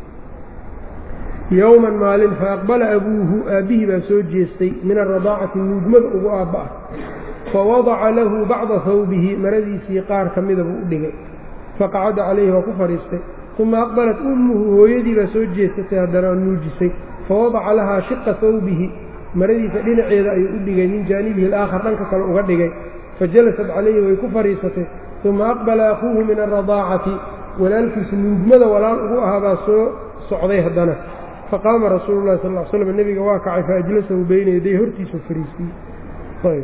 yowman maalin faaqbala abuuhu aabbihii baa soo jeestay min alradaacati nuugmada ugu aabba ah fawadaca lahu bacda hawbihi maradiisii qaar ka mida buu u dhigay faqacada calayhi waa ku fadhiistay uma aqbalat ummuhu hooyadii baa soo jeesatay haddana nuujisay fawadaca lahaa shiqa hawbihi maradiisa dhinaceeda ayuu u dhigay min jaanibihi alaakhar dhanka kale uga dhigay fajalasat calayhi way ku fadhiisatay uma aqbala akuuhu min alradaacati walaalkiisa nuugmada walaal ugu ahaa baa soo socday haddana faqaama rasuulu llahi sal l slam nebiga waa kacay faajlasahu beyna yaday hortiisu fariisiiyey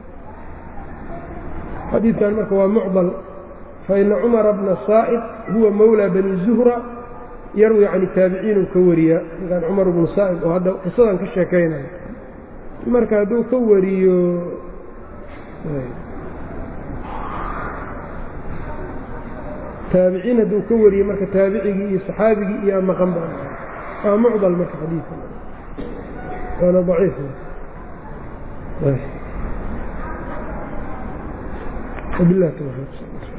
xadiidkan marka waa mucdal faina cumara bna saa'id huwa mawlaa bani zuhra yarwi can taabiciinuu ka wariyaa ninkan cumar bnu saa'id oo hadda qisadan ka sheekaynaya marka hadduu ka wariyo taabiciin hadduu ka wariyo marka taabicigii iyo saxaabigii iyo amaqan ba waa mucdal marka xadiidka waana daciif wabilah tawfiiq